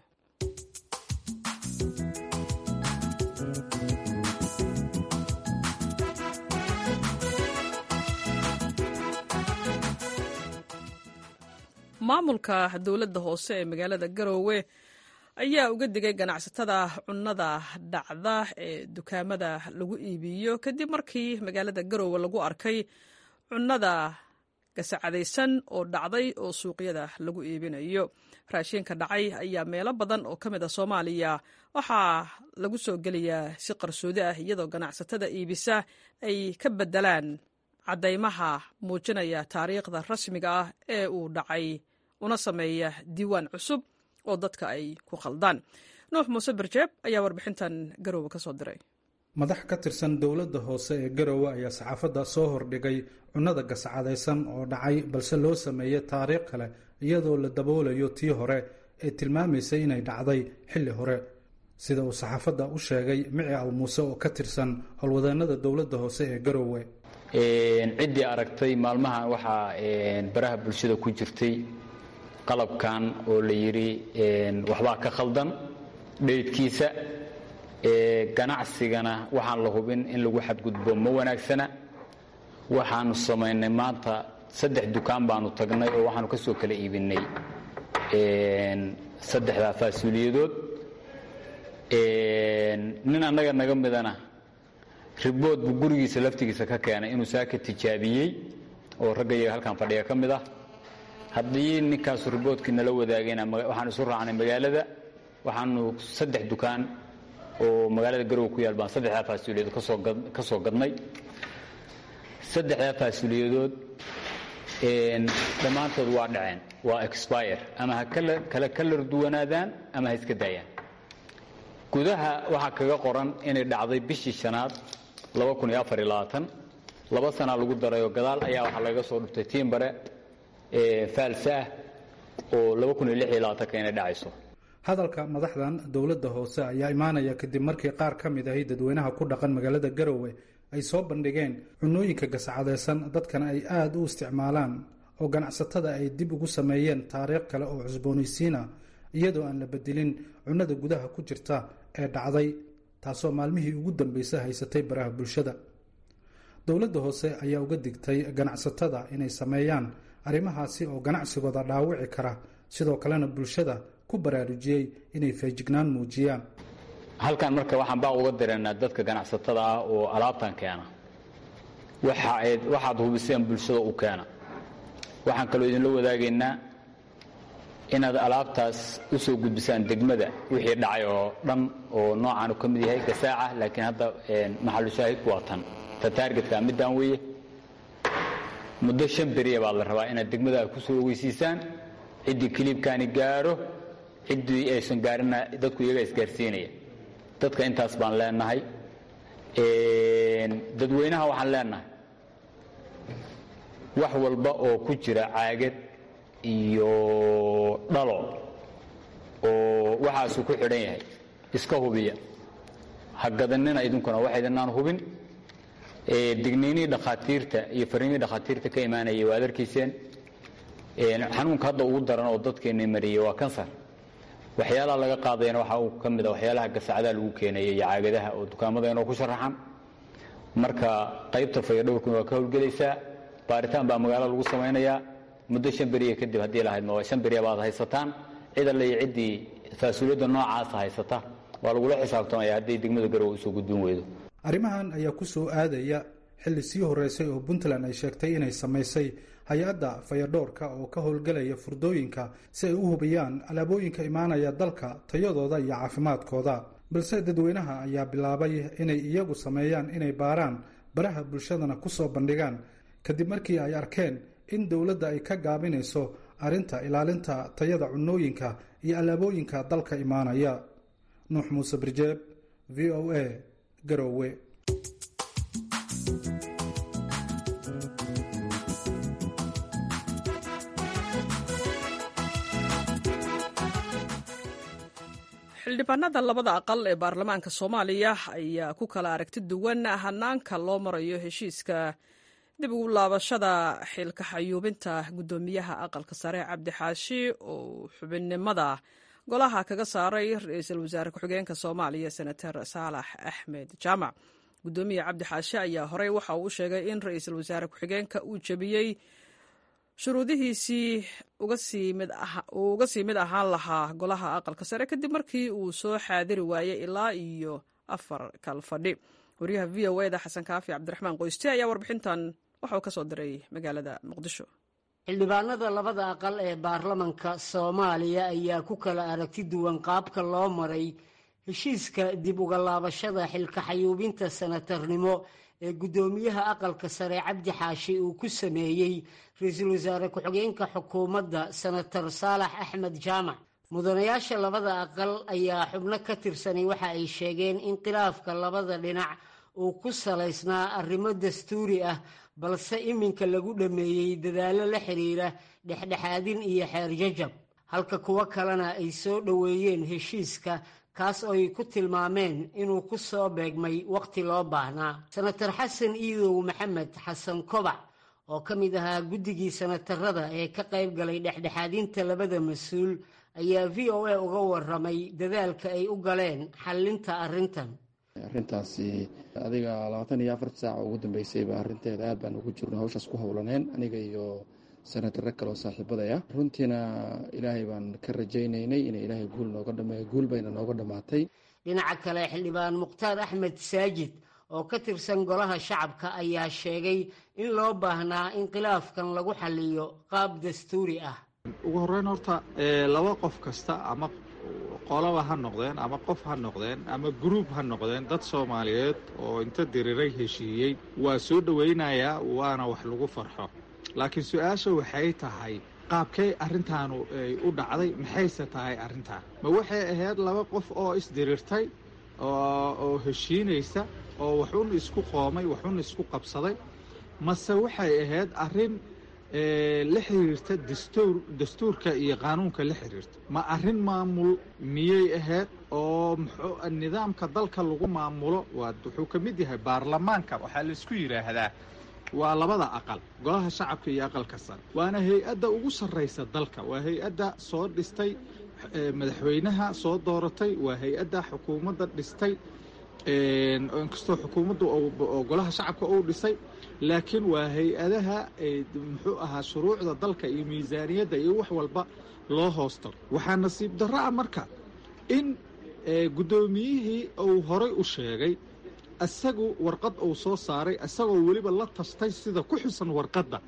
A: maamulka dowladda hoose ee magaalada garoowe ayaa uga digay ganacsatada cunnada dhacda ee dukaamada lagu iibiyo kadib markii magaalada garoowe lagu arkay cunnada gasacadaysan oo dhacday oo suuqyada lagu iibinayo raashinka dhacay ayaa meelo badan oo ka mid a soomaaliya waxaa lagu soo gelayaa si qarsoodi ah iyadoo ganacsatada iibisa ay ka bedelaan caddaymaha muujinaya taariikhda rasmiga ah ee uu dhacay una sameeya diiwaan cusub oo dadka ay ku khaldaan nuux muuse berjeeb ayaa warbixintan garoowe ka soo diray
I: madax ka tirsan dowladda hoose ee garowe ayaa saxaafadda soo hordhigay cunnada gascadaysan oo dhacay balse loo sameeyey taariikh kale iyadoo la daboolayo tii hore ee tilmaamaysay inay dhacday xilli hore sida uu saxaafadda u sheegay mici aw muuse oo ka tirsan howlwadeennada dowladda hoose ee garowe
B: ciddii aragtay maalmahan waxaa baraha bulshada ku jirtay qalabkan oo la yidhi waxbaa ka khaldan dheydkiisa ganacsigana waxaan la hubin in lagu xadgudbo ma wanaagsana waxaanu samaynay maanta saddex dukaan baanu tagnay oo waxaanu ka soo kala iibinay saddexdaa faasuuliyadood nin annaga naga midana ribood buu gurigiisa laftigiisa ka keenay inuu saaka tijaabiyey oo ragga iyaga halkan fadhiga ka mid ah haddii ninkaasu riboodkii nala wadaagayna waxaan isu raacnay magaalada waxaanu saddex dukaan oo magaalada garowe ku yaal baan saddexdaa faasuuliyadood ka soo gadnay saddexdaa faasuuliyadood dhammaantood waa dhaceen waa expire ama ha kala kalar duwanaadaan ama ha iska daayaan gudaha waxaa kaga qoran inay dhacday bishii shanaad laba sanaa lagu darayoo gadaal ayaa waxaa lagaga soo dhuftay tiimbare faalsa ah oo inay dhacayso
I: hadalka madaxdan dowladda hoose ayaa imaanaya kadib markii qaar ka mid ahi dadweynaha ku dhaqan magaalada garowe ay soo bandhigeen cunooyinka gascadaysan dadkana ay aada u isticmaalaan oo ganacsatada ay dib ugu sameeyeen taariikh kale oo cusboonaysiina iyadoo aan la bedelin cunnada gudaha ku jirta ee dhacday taasoo maalmihii ugu dambeysay haysatay baraha bulshada dowladda hoose ayaa uga digtay ganacsatada inay sameeyaan arrimahaasi oo ganacsigooda dhaawici kara sidoo kalena bulshada ku baraarujiyey inay feejignaan muujiyaan
B: halkan marka waxaan baa uga direynaa dadka ganacsatada ah oo alaabtan keena waxaad hubiseen bulshada u keena waxaan kaloo idinla wadaagaynaa inaad alaabtaas u soo gudbisaan degmada wixii dhacay oo dhan oo noocaanu ka mid yahay gasaaca laakiin hadda maxalu shaahidku waa tan ta taargetka middaan weeye muddo shan beriya baa la rabaa inaad degmada ku soo ogeysiisaan ciddii kiliibkaani gaaro ciddii aysan gaarina dadku iyaga isgaarsiinaya dadka intaas baan leenahay dadweynaha waxaan leenahay wax walba oo ku jira caagad iyo dhalo oo waxaasu ku xidhan yahay iska hubiya ha gadanina idinkuna wax idinaan hubin digniinihii dhakhaatiirta iyo fariimihii dhakhaatiirta ka imaanayay waad arkayseen xanuunka hadda ugu daran oo dadkeenni mariyey waa kansar waxyaalaha laga qaadayana waxaa uu ka mid a waxyaalaha gasacadaha lagu keenaya iyo caagadaha oo dukaamada inoo ku sharaxan marka qaybta fayadhowrkuna waa ka howlgelaysaa baaritaan baa magaalo lagu samaynayaa muddo shan beriya kadib haddii lahaydma waa shan beriya baad haysataan cid alle iyo ciddii faasuuliyadda noocaasa haysata waa lagula xisaabtamaya hadday degmada garowe usoo gudbin weydo
I: arrimahan ayaa ku soo aadaya xilli sii horreysay oo puntland ay sheegtay inay samaysay hay-adda fayadhoorka oo ka howlgelaya furdooyinka si ay u hubiyaan alaabooyinka imaanaya dalka tayadooda iyo caafimaadkooda balse dadweynaha ayaa bilaabay inay iyagu sameeyaan inay baaraan baraha bulshadana ku soo bandhigaan kadib markii ay arkeen in dowladda ay ka gaabinayso arrinta ilaalinta tayada cunooyinka iyo alaabooyinka dalka imaanaya nuux muuse birjeeb v o a garowe
A: xildhibaanada labada aqal ee baarlamaanka soomaaliya ayaa ku kala aragti duwan hanaanka loo marayo heshiiska dib ugu laabashada xilka xayuubinta guddoomiyaha aqalka sare cabdi xaashi oo xubinnimada golaha kaga saaray ra-iisul wasaare ku-xigeenka soomaaliya senator saalax axmed jaamac guddoomiye cabdi xaashi ayaa horey waxa uu u sheegay in ra-iisul wasaare ku-xigeenka uu jebiyey shuruudihiisii uu uga sii mid ahaan lahaa golaha aqalka sare kadib markii uu soo xaadiri waayey ilaa iyo afar kal fadhi wariyaha v o eda xasan kaafi cabdiraxmaan qoyste ayaa warbixintan waxa uu ka soo diray magaalada muqdisho
J: xildhibaanada labada aqal ee baarlamanka soomaaliya ayaa ku kala aragti duwan qaabka loo maray heshiiska dib uga laabashada xilka xayuubinta sanatarnimo ee guddoomiyaha aqalka sare cabdi xaashi uu ku sameeyey ra-iisul wasaare ku-xigeenka xukuumadda senator saalax axmed jaamac mudanayaasha labada aqal ayaa xubno ka tirsanay waxa ay sheegeen in khilaafka labada dhinac uu ku salaysnaa arrimo dastuuri ah balse iminka lagu dhammeeyey dadaallo la xiriira dhexdhexaadin iyo xeer jajab halka kuwo kalena ay soo dhoweeyeen heshiiska kaas oo ay ku tilmaameen inuu ku soo beegmay wakhti loo baahnaa senator xasan iidow maxamed xasan kobac oo ka mid ahaa guddigii senatarada ee ka qayb galay dhexdhexaadinta labada mas-uul ayaa v o a uga waramay dadaalka ay u galeen xallinta arrintan
K: arrintaasi adiga labaatan iyo afarta saaca ugu dambeysayba arrinteeda aad baan ugu jirno hawshaas ku howlaneen aniga iyo senataro kale oo saaxiibadaya runtiina ilaahay baan ka rajaynaynay inay ilaahay guul nooga dhameeyo guul bayna nooga dhammaatay
J: dhinaca kale xildhibaan mukhtaar axmed saajid oo ka tirsan golaha shacabka ayaa sheegay in loo baahnaa in khilaafkan lagu xaliyo qaab dastuuri ah
L: ugu horreyn horta laba qof kasta ama qolaba ha noqdeen ama qof ha noqdeen ama gruub ha noqdeen dad soomaaliyeed oo inta diriray heshiiyey waa soo dhowaynayaa waana wax lagu farxo laakiin su-aasha waxay tahay qaabkay arrintaanu ay u dhacday maxayse tahay arrintaan ma waxay ahayd laba qof oo isdirirtay oo heshiinaysa oo waxun isku qoomay waxun isku qabsaday mase waxay ahayd arrin la xiriirta dastuur dastuurka iyo qaanuunka la xiriirta ma arrin maamul miyay ahayd oo muxuu nidaamka dalka lagu maamulo waa wuxuu ka mid yahay baarlamaanka waxaa laisku yidhaahdaa waa labada aqal golaha shacabka iyo aqalka sare waana hay-adda ugu sarraysa dalka waa hay-adda soo dhistay madaxweynaha soo dooratay waa hay-adda xukuumadda dhistay inkastoo xukuumadda oo golaha shacabka uu dhisay laakiin waa hay-adaha muxuu ahaa shuruucda dalka iyo miisaaniyadda iyo wax walba loo hoosto waxaa nasiib darro ah marka in guddoomiyihii uu horay u sheegay isagu warqad uu soo saaray isagoo weliba la tashtay sida ku xusan warqadda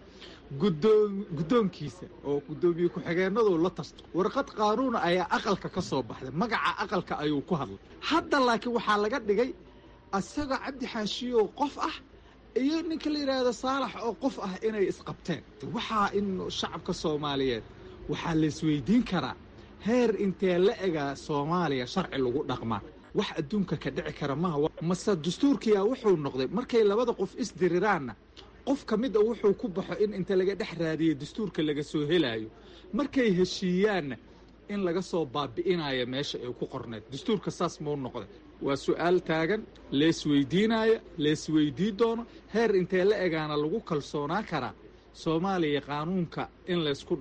L: guddoonkiisa oo guddoomiye ku-xigeenadu la tashto warqad qaanuuna ayaa aqalka ka soo baxday magaca aqalka ayuu ku hadlay hadda laakiin waxaa laga dhigay isaga cabdi xaashiyo qof ah iyo ninka la yidhaahdo saalax oo qof ah inay isqabteen waxaa in shacabka soomaaliyeed waxaa laisweydiin karaa heer intee la egaa soomaaliya sharci lagu dhaqmaa wax adduunka ka dhici kara maha mase dastuurkiyaa wuxuu noqday markay labada qof isdiriraanna qof ka mid a wuxuu ku baxo in inta laga dhex raadiyo dastuurka laga soo helaayo markay heshiiyaanna in laga soo baabi'inayo meesha ay ku qorneed dastuurka saas mau noqday waa su-aal taagan leesweydiinaya leesweydii doono heer intee la egaana lagu kalsoonaan karaa soomaaliya qaanuunka in laysku dhaqo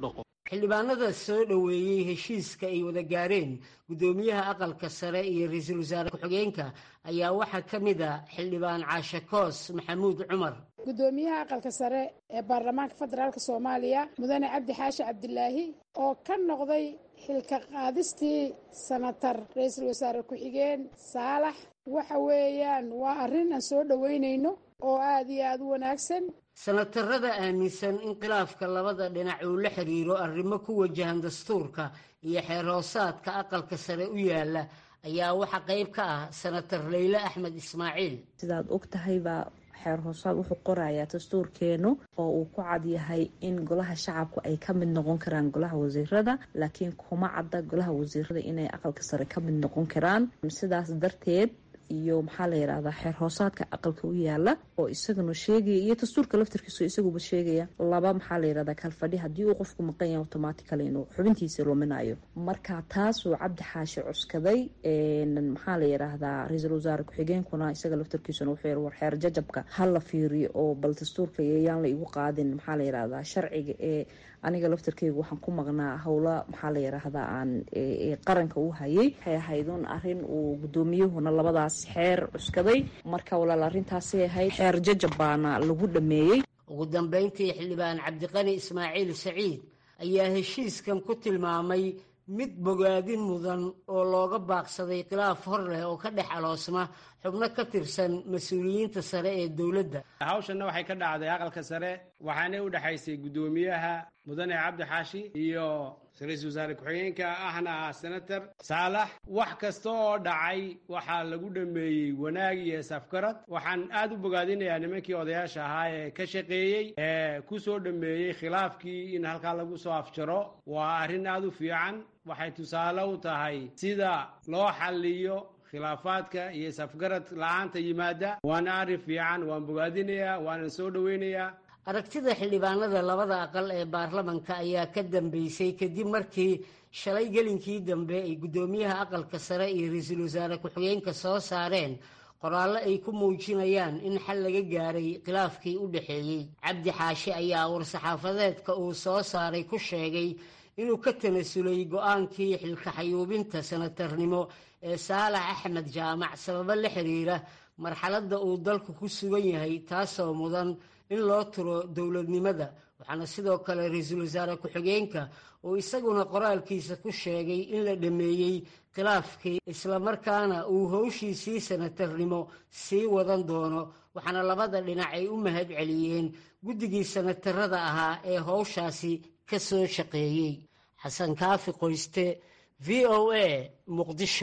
J: xildhibaanada soo dhoweeyey heshiiska ay wada gaareen guddoomiyaha aqalka sare iyo ra-iisul wasaare ku-xigeenka ayaa waxaa ka mid a xildhibaan caashe koos maxamuud cumar
M: guddoomiyaha aqalka sare ee baarlamaanka federaalk soomaaliya mudane cabdi xaashi cabdilaahi oo ka noqday xilka qaadistii sanatar ra-iisul wasaare ku-xigeen saalax waxa weeyaan waa arrin aan soo dhoweynayno oo aada iyo aada u wanaagsan
J: sanatarada aaminsan in khilaafka labada dhinac uu la xiriiro arrimo ku wajahan dastuurka iyo xeer hoosaadka aqalka sare u yaala ayaa waxaa qayb ka ah sanatar leyle axmed ismaaciil
N: sidaad og tahaybaa xeer hoosaad wuxuu qorayaa dastuurkeenu oo uu ku cad yahay in golaha shacabku ay ka mid noqon karaan golaha wasiirada laakiin kuma cadda golaha wasiirada inay aqalka sare ka mid noqon karaan sidaas darteed iyo maxaa la yidhahdaa xeer hoosaadka aqalka u yaala oo isaguna sheegaya iyo dastuurka laftarkiisu isaguba sheegaya laba maxaa la yidhahdaa kalfadhi haddii uu qofku maqan yahay automatically inuu xubintiisa luminayo marka taasuu cabdi xaashi cuskaday maxaa la yidhaahdaa ra-iisul wasaare ku-xigeenkuna isaga laftarkiisuna wuxuu yiri war xeer jajabka ha la fiiriyo oo bal dastuurka yaan la igu qaadin maxaa la yidhahdaa sharciga ee aniga laftarkeyga waxaan ku maqnaa howla maxaa la yidhaahdaa aan qaranka u hayay waxay ahayd un arrin uu guddoomiyuhuna labadaas xeer cuskaday marka walaal arrintaasay ahayd xeer jajab baana lagu dhameeyey
J: ugu dambeyntii xildhibaan cabdiqani ismaaciil saciid ayaa heshiiskan ku tilmaamay mid bogaadin mudan oo looga baaqsaday khilaaf hor leh oo ka dhex aloosma xubno ka tirsan mas-uuliyiinta sare ee dowladda
O: hawshanna waxay ka dhacday aqalka sare waxaana u dhexaysay guddoomiyaha mudane cabdi xaashi iyo ra-iisul wasaare ku-xigeenka ahna ah senator saalax wax kasta oo dhacay waxaa lagu dhameeyey wanaag iyo safgarad waxaan aad u bogaadinayaa nimankii odayaasha ahaa ee ka shaqeeyey ee ku soo dhameeyey khilaafkii in halkaa lagu soo afjaro waa arrin aad u fiican waxay tusaale u tahay sida loo xalliyo khilaafaadka iyo safgarad la-aanta yimaada waana arrin fiican waan bogaadinayaa waana soo dhoweynayaa
J: aragtida xildhibaanada labada aqal ee baarlamanka ayaa ka dambeysay kadib markii shalay gelinkii dambe ay guddoomiyaha aqalka sare iyo ra-iisul wasaare ku-xigeenka soo saareen qoraallo ay ku muujinayaan in xal laga gaaray khilaafkii u dhexeeyey cabdi xaashi ayaa war-saxaafadeedka uu soo saaray ku sheegay inuu ka tanasulay go-aankii xilkaxayuubinta sanatarnimo ee saalax axmed jaamac sababo la xiriira marxaladda uu dalku ku sugan yahay taasoo mudan in loo turo dowladnimada waxaana sidoo kale ra-iisul wasaare ku-xigeenka uu isaguna qoraalkiisa ku sheegay in la dhameeyey khilaafkii islamarkaana uu howshiisii sanatarnimo sii wadan doono waxaana labada dhinac ay u mahad celiyeen guddigii sanatarada ahaa ee howshaasi ka soo shaqeeyey xasan kaafi qoyste v o a muqdisho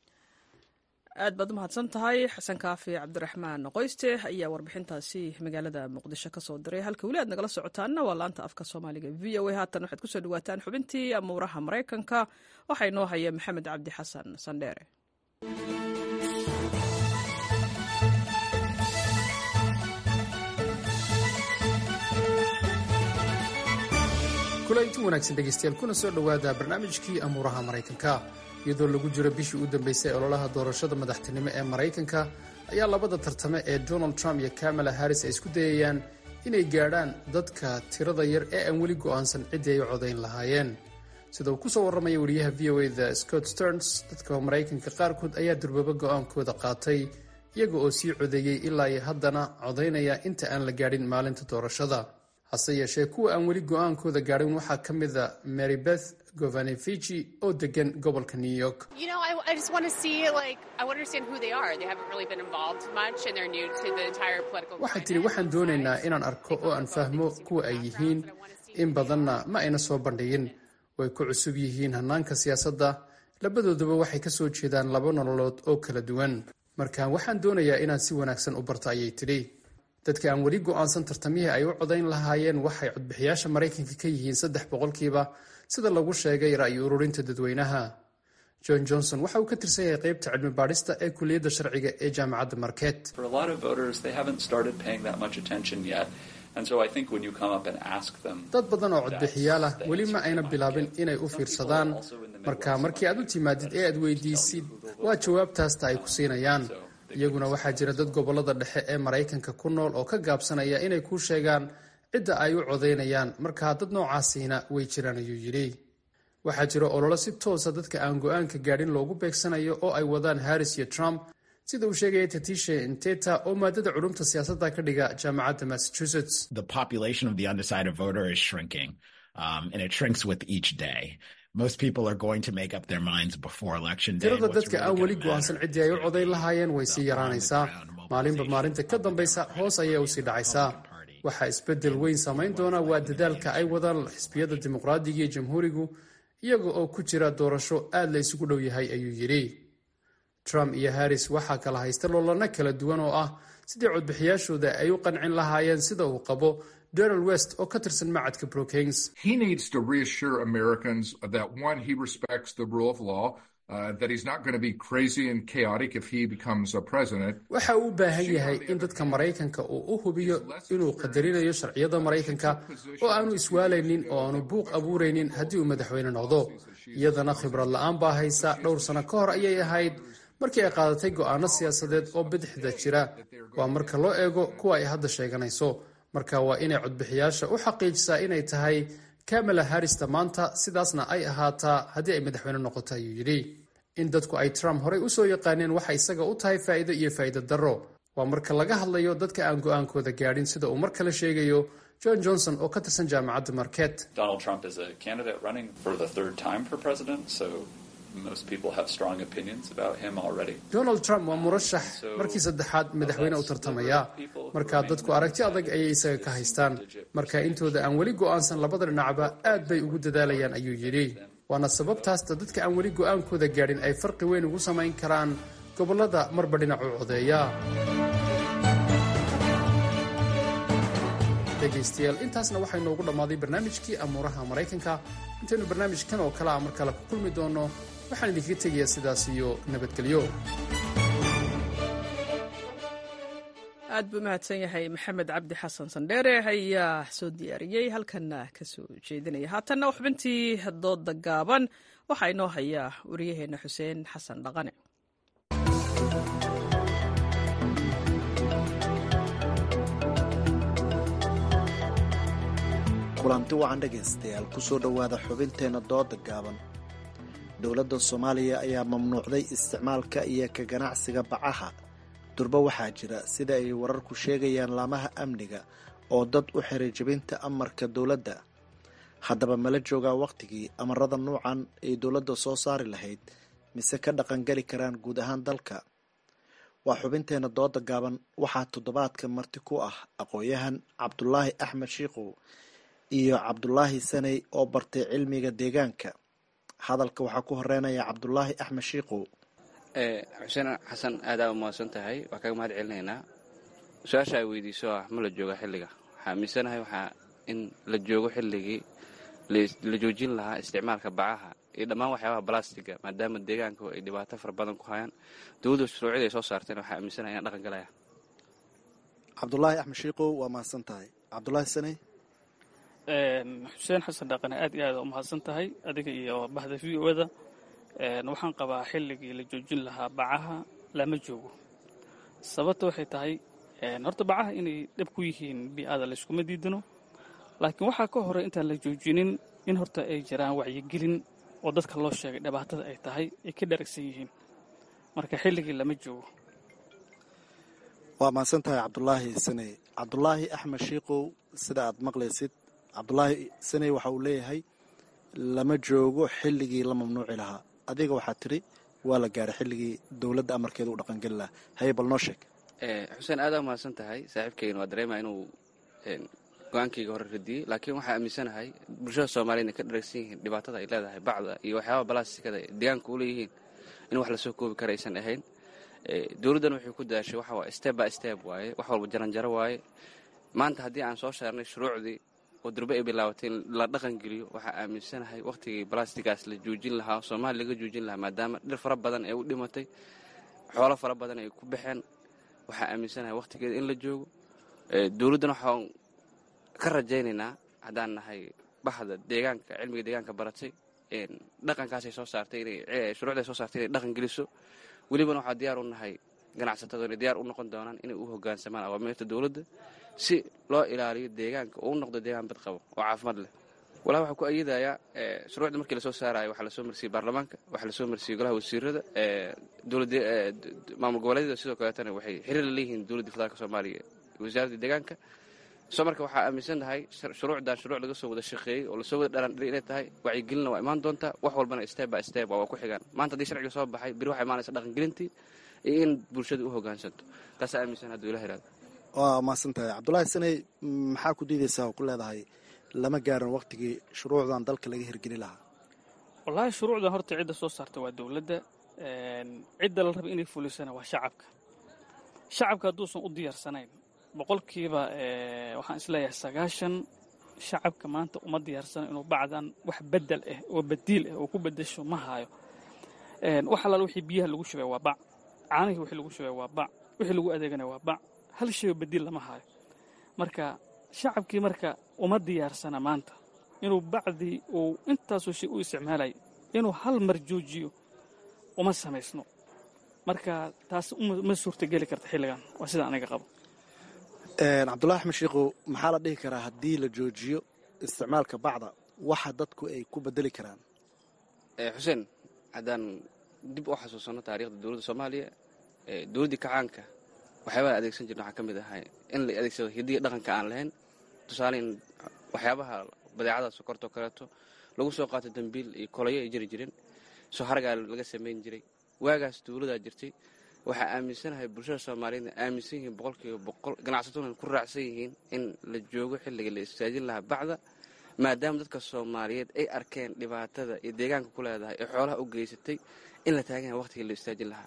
A: aad baad u mahadsan tahay xasan kaafi cabdiraxmaan qoyste ayaa warbixintaasi magaalada muqdisho ka soo diray halka weli aad nagala socotaanna waa laanta afka soomaaliga v o a haatan waxaad kusoo dhawaataan xubintii amuuraha maraykanka waxaa inoo haya maxamed cabdi xasan sandheere
P: kulanti wanaagsan dhegaystayaal kuna soo dhowaada barnaamijkii amuuraha maraykanka iyadoo lagu jiro bishii u dambeysay ololaha doorashada madaxtinimo ee maraykanka ayaa labada tartame ee donald trump iyo kamala harris ay isku dayayaan inay gaadhaan dadka tirada yar ee aan weli go'aansan ciddii ay u codayn lahaayeen sida uu ku soo warramaya wariyaha v o a da scott sterns dadka maraykanka qaarkood ayaa durbaba go'aankooda qaatay iyaga oo sii codeeyey ilaa iyo haddana codaynaya inta aan la gaadhin maalinta doorashada hase yeeshee kuwa aan weli go'aankooda gaadhin waxaa ka mida mary beth govanevici oo degan gobolka new york waxay tidhi waxaan doonaynaa inaan arko oo aan fahmo kuwa ay yihiin in badanna ma ayna soo bandhigin way ku cusub yihiin hannaanka siyaasadda labadoodaba waxay ka soo jeedaan laba nololood oo kala duwan marka waxaan doonayaa inaan si wanaagsan u barto ayay tidhi dadka aan weli go'aansan tartamihii ay u codayn lahaayeen waxay codbixiyaasha maraykanka ka yihiin saddex boqolkiiba sida lagu sheegay ra'yi ururinta dadweynaha john johnson waxa uu ka tirsan yahay qaybta cilmi baadhista ee kuliyadda sharciga ee jaamacadda market dad badan oo codbixiyaal ah weli ma ayna bilaabin inay u fiirsadaan marka markii aad u timaadid ee aad weydiisid waa jawaabtaasta ay ku siinayaan iyaguna waxaa jira dad gobolada dhexe ee maraykanka ku nool oo ka gaabsanaya inay kuu sheegaan cidda ay u codaynayaan markaa dad noocaasiina way jiraan ayuu yidhi waxaa jira ololo si toosa dadka aan go-aanka gaadhin loogu beegsanayo oo ay wadaan harris iyo trump sida uu sheegaya tatishe inteta oo maadada culumta siyaasadda ka dhiga jaamacadda massachusetts tirada dadka aan weli go-aansan ciddii ay u codayn lahaayeen way sii yaraanaysaa maalinba maalinta ka dambaysa hoos ayay usii dhacaysaa waxaa isbeddel weyn samayn doona waa dadaalka ay wadaan xisbiyada dimuqraadiga iyo jamhuurigu iyaga oo ku jira doorasho aad la isugu dhow yahay ayuu yidhi trump iyo harris waxaa kala haysta loolano kala duwan oo ah sidii codbixiyaashooda ay u qancin lahaayeen sida uu qabo donald west oo ka tirsan macadka brookings waxa uu u baahan yahay in dadka maraykanka uu u hubiyo inuu qadarinayo sharciyada maraykanka oo aanu iswaalaynin oo aanu buuq abuuraynin haddii uu madaxweyne noqdo iyadana khibrad la-aan baa haysa dhowr sano ka hor ayay ahayd markii ay qaadatay go'aano siyaasadeed oo bidixda jira waa marka loo eego kuwa ay hadda sheeganayso marka waa inay codbixiyaasha u xaqiijisaa inay tahay kamala harrista maanta sidaasna ay ahaataa haddii ay madaxweyne noqoto ayuu yidhi in dadku ay trump horey usoo yaqaaneen waxa isaga u tahay faa'iido iyo faa'iido darro waa marka laga hadlayo dadka aan go'aankooda gaadhin sida uu mar kale sheegayo john johnson oo ka tirsan jaamacadda market donald trump waa murashax markii saddexaad madaxweyne u tartamaya markaa dadku aragti adag ayay isaga ka haystaan marka intooda aan weli go'aansan labada dhinacba aad bay ugu dadaalayaan ayuu yidhi waana sababtaasta dadka aan weli go'aankooda gaadhin ay farqi weyn ugu samayn karaan gobollada marba dhinac u codeeya dhegaystayaal intaasna waxay noogu dhammaaday barnaamijkii amuuraha maraykanka intaynu barnaamijkan oo kale a mar kale ku kulmi doonno waxaan idinkaga tegayaa sidaas iyo nabadgelyo
A: aad buu mahadsan yahay maxamed cabdi xasan sandheere ayaa soo diyaariyey halkanna ka soo jeedinaya haatanna xubintii dooda gaaban waxaa inoo hayaa wariyaheenna xuseen xasan dhaqane
Q: kulanti wacan dhegaystayaal ku soo dhowaada xubinteenna dooda gaaban dowladda soomaaliya ayaa mamnuucday isticmaalka iyo ka ganacsiga bacaha durba waxaa jira sida ay wararku sheegayaan laamaha amniga oo dad u xiray jebinta amarka dowladda haddaba mala joogaa wakhtigii amarada nuucan ay dowladda soo saari lahayd mise ka dhaqangeli karaan guud ahaan dalka waa xubinteenna dooda gaaban waxaa toddobaadka marti ku ah aqoon-yahan cabdulaahi axmed shiikow iyo cabdulaahi saney oo bartay cilmiga deegaanka hadalka waxaa ku horeynaya cabdulaahi axmed shiikow
R: xuseen xasan aadaa umahadsan tahay waa kaga mahad celinaynaa su-aasha ay weydiiso ah ma la jooga xilliga waxaa aaminsanahay waxaa in la joogo xilligii la joojin lahaa isticmaalka bacaha iyo dhammaan waxyaabaha balastiga maadaama deegaanku ay dhibaato fara badan ku hayaan dowladda shuruucida ay soo saarteen waxaa aaminsanahay inaan dhaqan galaya
Q: cabdulaahi axmed shiikow waa mahadsan tahay cabdulaahi saney
S: xuseen xasan dhaqane aad iyo aad u mahadsan tahay adiga iyo bahda v o da waxaan qabaa xilligii la joojin lahaa bacaha lama joogo sababta waxay tahay horta bacaha inay dhab ku yihiin bii'ada layskuma diidano laakiin waxaa ka horey intaan la joojinin in horta ay jiraan wacyigelin oo dadka loo sheegay dhibaatada ay tahay ay ka dharagsan yihiin marka xilligii lama joogo
Q: waa mahadsan tahay cabdulaahi saney cabdulaahi axmed shiikow sida aad maqlaysid cabdulaahi saney waxa uu leeyahay lama joogo xilligii la mamnuuci lahaa adiga waxaa tiri waa la gaaray xilligii dowladda amarkeeda u dhaqangeli lahaa haye bal noo sheeg
R: xuseen aadaa umahadsan tahay saaxiibkeyna waa dareemaya inuu go-aankayga hore radiyey laakiin waxaa aaminsanahay bulshada soomaliya inay ka dharagsan yihiin dhibaatada ay leedahay bacda iyo waxyaaba balastikada deegaanka u leeyihiin in wax lasoo koobi kara aysan ahayn dowladdan waxay ku daashay waxa waa step by step waaye wax walba jaranjaro waaye maanta haddii aan soo saarnay shuruucdii oo durbe ay bilaabatay in la dhaqan geliyo waxaa aaminsanahay wakhtigii balastigaas la joojin lahaa soomaaliya laga joojin lahaa maadaama dhir fara badan ee u dhimatay xoolo fara badan ay ku baxeen waxaa aaminsanahay wakhtigeeda in la joogo dowladdan waxaan ka rajaynaynaa haddaan nahay baxda deegaanka cilmiga deegaanka baratay dhaqankaasay soo saartay inay shuruucday soo saartay inay dhaqan geliso welibana waxaa diyaar u nahay ganacsatada inay diyaar u noqon doonaan inay u hogaansamaan awaamiirta dowladda si loo ilaaliyo deegaanka oo u noqdo deegaan bad qabo oo caafimaad leh walaa waxaa ku ayadayaa shuruucda markii lasoo saarayo waxaa lasoo marsiiyey baarlamaanka waxaa lasoo marsiiyey golaha wasiirada maamul goboleedyada sidoo kaleetana waxay xiriir la leeyihiin dowladda federaalka soomaaliya wasaaradda deegaanka soo marka waxaa aaminsannahay shuruucdan shuruuc laga soo wada shaqeeyey oo lasoo wada dharandhiri inay tahay wacyigelinna waa imaan doontaa wax walbana step by step waa ku xigaan maanta haddii sharciga soo baxay biri waxaa imaanaysa dhaqangelintii iyo in bulshada u hogaansanto taasaa aaminsan hadduu ilah ihahdo
Q: waa mahadsantahay cabdulaahi saney maxaa ku diidaysaa oo ku leedahay lama gaarin waktigii shuruucdan dalka laga hirgeli lahaa
S: wallaahi shuruucdan horta cidda soo saarta waa dowladda cidda la raba inay fulisana waa shacabka shacabka hadduusan u diyaarsanayn boqolkiiba waxaan isleeyahay sagaashan shacabka maanta uma diyaarsana inuu bacdan wax bedel ah oo badiil ah oo ku bedesho ma haayo wax allaal wixii biyaha lagu shubay waa bac caanihii wixii lagu shubay waa bac wixii lagu adeeganaya waa bac hal shayoo badiil lama haayo marka shacabkii marka uma diyaarsana maanta inuu bacdii uu intaasoo shay u isticmaalay inuu hal mar joojiyo uma samaysno marka taas ma suurtageli karta xilligan waa sida aniga qabo
Q: cabdullahi axmed shiikhu maxaa la dhihi karaa haddii la joojiyo isticmaalka bacda waxa dadku ay ku bedeli karaan
R: xuseen haddaan dib u xasuusanno taariikhda dowladda soomaaliya dowladdii kacaanka waxyaabaha adeegsan jirna waxaa ka mid ahay in la adeegsado hidiya dhaqanka aan lahayn tusaale in waxyaabaha badeecada sokortoo kaleeto lagu soo qaato dambiil iyo kolayo ay jiri jireen soo hargaa laga samayn jiray waagaas dowladaa jirtay waxaa aaminsanahay bulshada soomaaliyeedna aaminsan yihiin boqolkiiba boqol ganacsataduna ku raacsan yihiin in la joogo xilliga la istaajin lahaa bacda maadaama dadka soomaaliyeed ay arkeen dhibaatada iyo deegaanka ku leedahay ee xoolaha u geysatay in la taagan yahay waqtigii la istaajin lahaa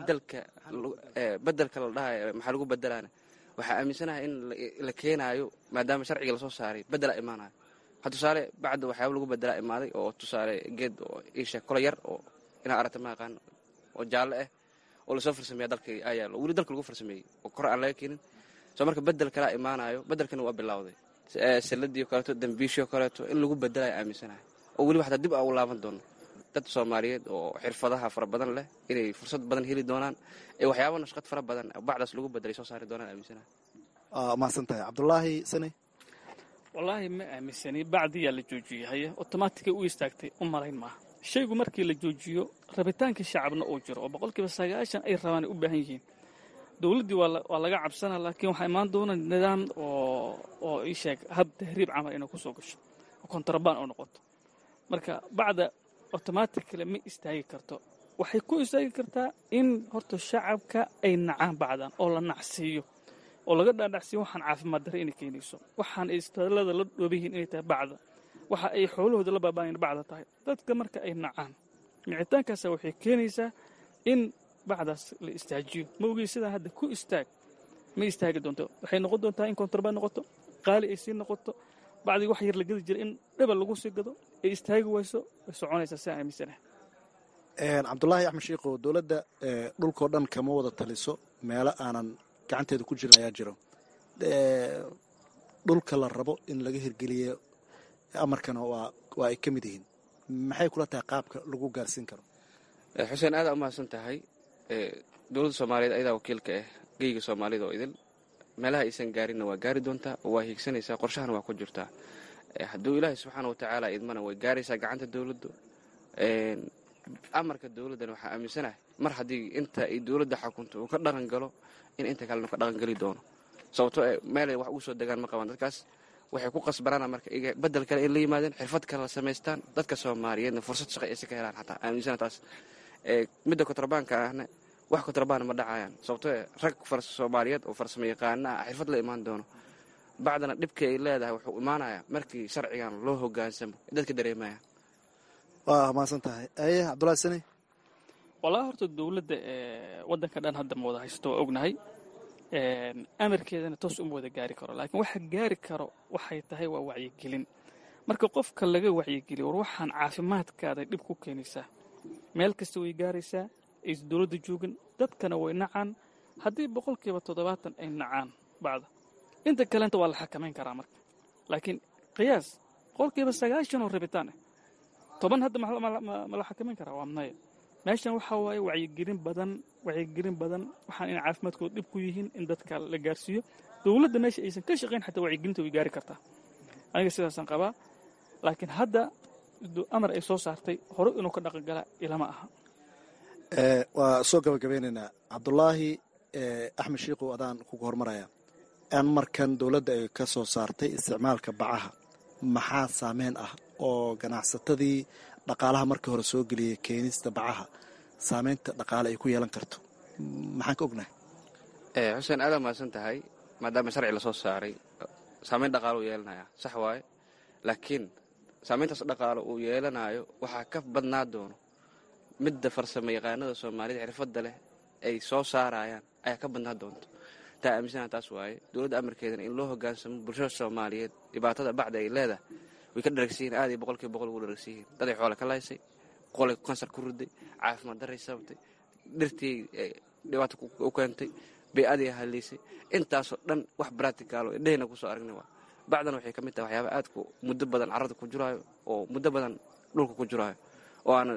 R: bedelka la dhahay maxaa lagu bedelaana waxaa aaminsanahay in la keenaayo maadaama sharciga lasoo saaray bedela imaanayo ha tusaale bacda waxyaaba lagu bedelaa imaaday oo tusaale geed oo isha kola yar oo inaa aragta ma aqaan oo jaalle ah oo lasoo farsameeya dalka ayaalo weli dalka lagu farsameeyey oo kor aan laga keenin soo marka bedel kalaa imaanayo bedelkana waa bilowday salladii o kaleeto dambiishii o kaleeto in lagu bedelayo aaminsanahay oo weliba xataa dib aa u laaban doono dad soomaaliyeed oo xirfadaha fara badan leh inay fursad badan heli doonaan ee waxyaaba nashqad fara badan bacdaas lagu bedelay soo saari doonaan aaminsanahay
Q: mahadsan tahay cabdulaahi sane
S: wallaahi ma aaminsani bacdiyaa la joojiyey haye otomaatigay u istaagtay u malayn maaha shaygu markii la joojiyo rabitaanka shacabna uu jiro oo boqolkiiba sagaashan ay rabaan ay u baahan yihiin dowladdii waa laga cabsana laakiin waxaa imaan doona nidaam oo ii sheeg hab tahriib camal inay kusoo gasho oo kontrabaan oo noqoto marka bacda automatically ma istaagi karto waxay ku istaagi kartaa in horta shacabka ay nacaan bacdan oo la nacsiiyo oo laga dhaadhacsiiyo waxaan caafimaad darre inay keenayso waxaan ay istaalada la dhooba yihiin inay tahay bacda waxa ay xoolahooda la baabaayan bacda tahay dadka marka ay nacaan micitaankaasa waxay keenaysaa in bacdaas la istaajiyo ma ogey sidaa hadda ku istaag ma istaagi doonto waxay noqon doontaa in kontrabaan noqoto qaali ay sii noqoto bacdii wax yar la gedi jira in dhebal lagu sii gado ay istaagi wayso way soconaysaa sidaa aaminsanaha
Q: cabdulaahi axmed shiikhow dowladda dhulkao dhan kama wada taliso meelo aanan gacanteeda ku jirin ayaa jiro dhulka la rabo in laga hirgeliyo amarkana waa ay ka mid yihiin maxay kula tahay qaabka lagu gaarsiin karo
R: xuseen aadaa umahadsan tahay dowladda soomaaliyeed ayadaa wakiilka ah geyga soomaalida oo idil meelaha aysan gaarinna waa gaari doontaa oo waa hiigsanaysaa qorshahana waa ku jirtaa hadduu ilaahay subxaana watacaala idmana way gaaraysaa gacanta dowladdu amarka dowladdan waxaa aaminsanahay mar haddii inta ay dowladda xakunto uu ka dhaqan galo in inta kalena ka dhaqangeli doono sababto meelay wax ugu soo degaan ma qabaan dadkaas waxay ku qasbanaana marka bedel kale ay la yimaadeen xirfad kale la samaystaan dadka soomaaliyeedna fursad shaqo aysa ka helaan xataa aaminsana taas midda kontrabaanka ahna wax kontrabaan ma dhacayaan sababto rag soomaaliyeed oo farsamo yaqaana ah xirfad la imaan doono bacdana dhibka ay leedahay wuxuu imaanayaa markii sharcigan loo hogaansamo dadka dareemaya
Q: waa mahadsan tahay aye cabdulahi sani
S: wallaahi horta dowladda waddanka dhan hadda ma wada haysto waa ognahay amarkeedana toos uma wada gaari karo laakiin waxa gaari karo waxay tahay waa wacyigelin marka qofka laga wacyigeliyo war waxaan caafimaadkaada dhib ku keenaysaa meel kasta way gaaraysaa aysa dowladda joogin dadkana way nacaan haddii boqolkiiba toddobaatan ay nacaan bacda inta kalenta waa la xakamayn karaa marka laakiin qiyaas boqolkiiba sagaashan oo rabitaan ah toban hadda ma la xakamayn karaa waa maya meeshan waxaa waaye wacyigelin badan wacyigelin badan waxaan in caafimaadkooda dhib ku yihiin in dadka la gaarsiiyo dowladda meesha aysan ka shaqayn xataa wacyigelinta way gaari kartaa aniga sidaasaan qabaa laakiin hadda amar ay soo saartay hore inuu ka dhaqangala ilama aha
Q: waa soo gabagabeynaynaa cabdulaahi axmed shiikow adaan kuga hormaraya amarkan dowladda ay ka soo saartay isticmaalka bacaha maxaa saameyn ah oo ganacsatadii dhaqaalaha markii hore soo geliyay keenista bacaha saameynta dhaqaale ay ku yeelan karto maxaan ka ognahay
R: xuseen aada mahadsan tahay maadaama sharci lasoo saaray saameyn dhaqaalo uu yeelanaya sax waaye laakiin saameyntaas dhaqaalo uu yeelanayo waxaa ka badnaa doono midda farsamo yaqaanada soomaalida xirfadda leh ay soo saarayaan ayaa ka badnaa doonto taa aaminsanaha taas waaye dowladda amarkeedana in loo hogaansamo bulshada soomaaliyeed dhibaatada bacda ay leedahay way ka dharagsiyihin aad iyo boqolkiiba boqol ugu dharagsiyihin daday xoole ka laysay qolay kansar ku riday caafimaad daray sababtay dhirtii dhibaato u keentay bay-adii haliisay intaasoo dhan wax braticaalo indhehayna kusoo aragna waa bacdana waxay ka mid tahay waxyaaba aadku muddo badan carrada ku jiraayo oo muddo badan dhulka ku jiraayo oo aanan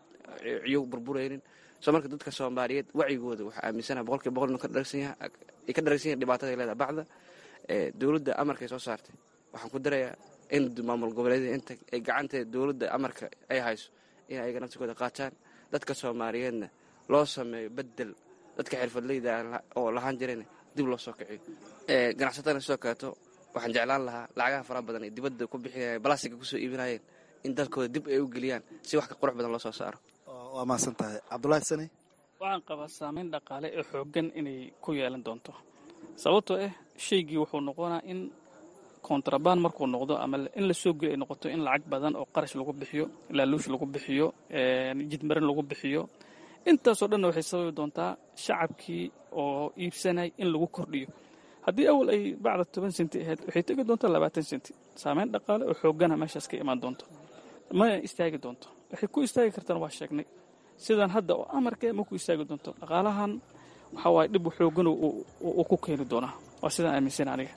R: ciyo burburaynin soo marka dadka soomaaliyeed wacyigooda waxaa aaminsanaha boqolkiiba boqol inuu ka dharagsan yahay ay ka dharagsan yahin dhibaatada ay leedahay bacda dowladda amarkay soo saartay waxaan ku darayaa in maamul goboleedyada inta ay gacanteeda dowladda amarka ay hayso in ayaga naftigooda qaataan dadka soomaaliyeedna loo sameeyo bedel dadka xirfadleyda oo lahaan jirayna dib loo soo kiciyo ganacsatadana sidoo kaleeto waxaan jeclaan lahaa lacagaha faraha badan ay dibadda ku bixinayeen balastiga kusoo iibinayeen in dalkooda dib ay u geliyaan si wax ka qurux badan loo soo saaro
Q: waa mahadsan tahay cabdulaahi sani
S: waxaan qabaa saameyn dhaqaale ee xooggan inay ku yeelan doonto sababtoo ah shaygii wuxuu noqonaa in kontrabaan markuu noqdo ama in la soo geli ay noqoto in lacag badan oo qarash lagu bixiyo laaluush lagu bixiyo jidmarin lagu bixiyo intaasoo dhanna waxay sababi doontaa shacabkii oo iibsanay in lagu kordhiyo haddii awal ay bacda toban senti ahayd waxay tegi doontaa labaatan senti saameyn dhaqaale oo xooggana meeshaas ka imaan doonto ma istaagi doonto waxay ku istaagi kartaan waa sheegnay sidan hadda oo amarka ma ku istaagi doonto dhaqaalahan waxaa waaye dhib xooggan uu ku keeni doonaa waa sidaan aaminsan aniga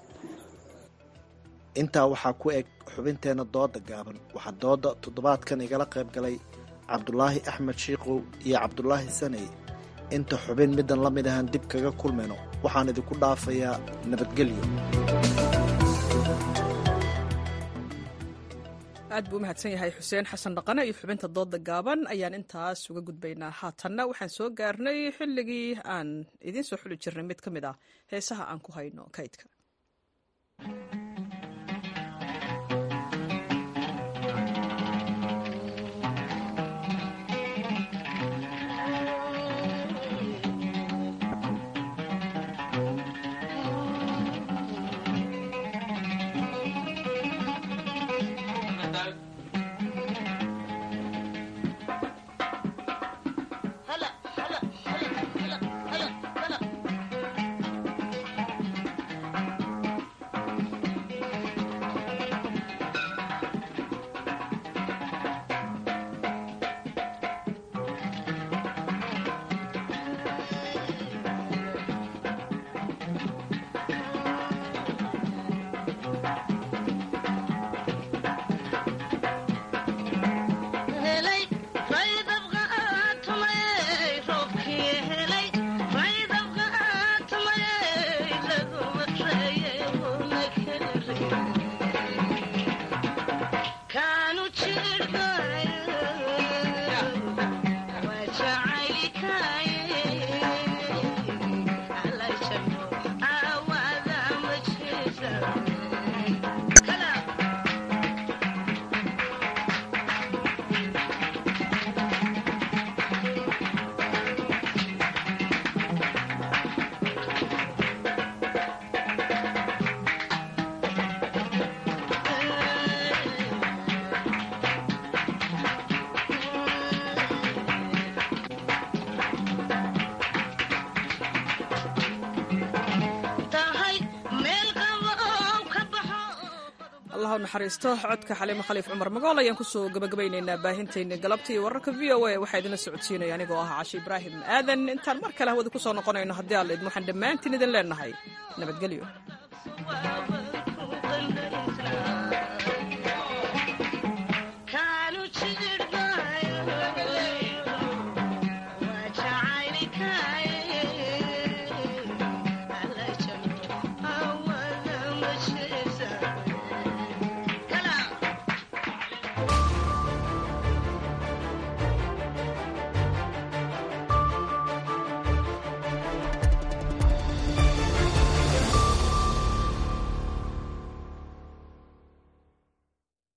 Q: intaa waxaa ku eg xubinteenna dooda gaaban waxaa dooda toddobaadkan igala qayb galay cabdulaahi axmed shiikow iyo cabdulaahi saney inta xubin middan la mid ahaan dib kaga kulmayno waxaan idinku dhaafayaa nabadgelyo
A: aad buu u mahadsan yahay xuseen xasan dhaqane iyo xubinta dooda gaaban ayaan intaas uga gudbaynaa haatanna waxaan soo gaarnay xilligii aan idiin soo xuli jirnay mid ka mid ah heesaha aan ku hayno kaydka naxariisto codka xaliimo khaliif cumar magool ayaan kusoo gabagabaynaynaa baahintayna galabta iyo wararka v o a waxaa idinla socodsiinaya anigoo ah cashi ibraahim aadan intaan mar kale hawada kusoo noqonayno haddii alla idin waxaan dhammaantiin idin leenahay nabadgelyo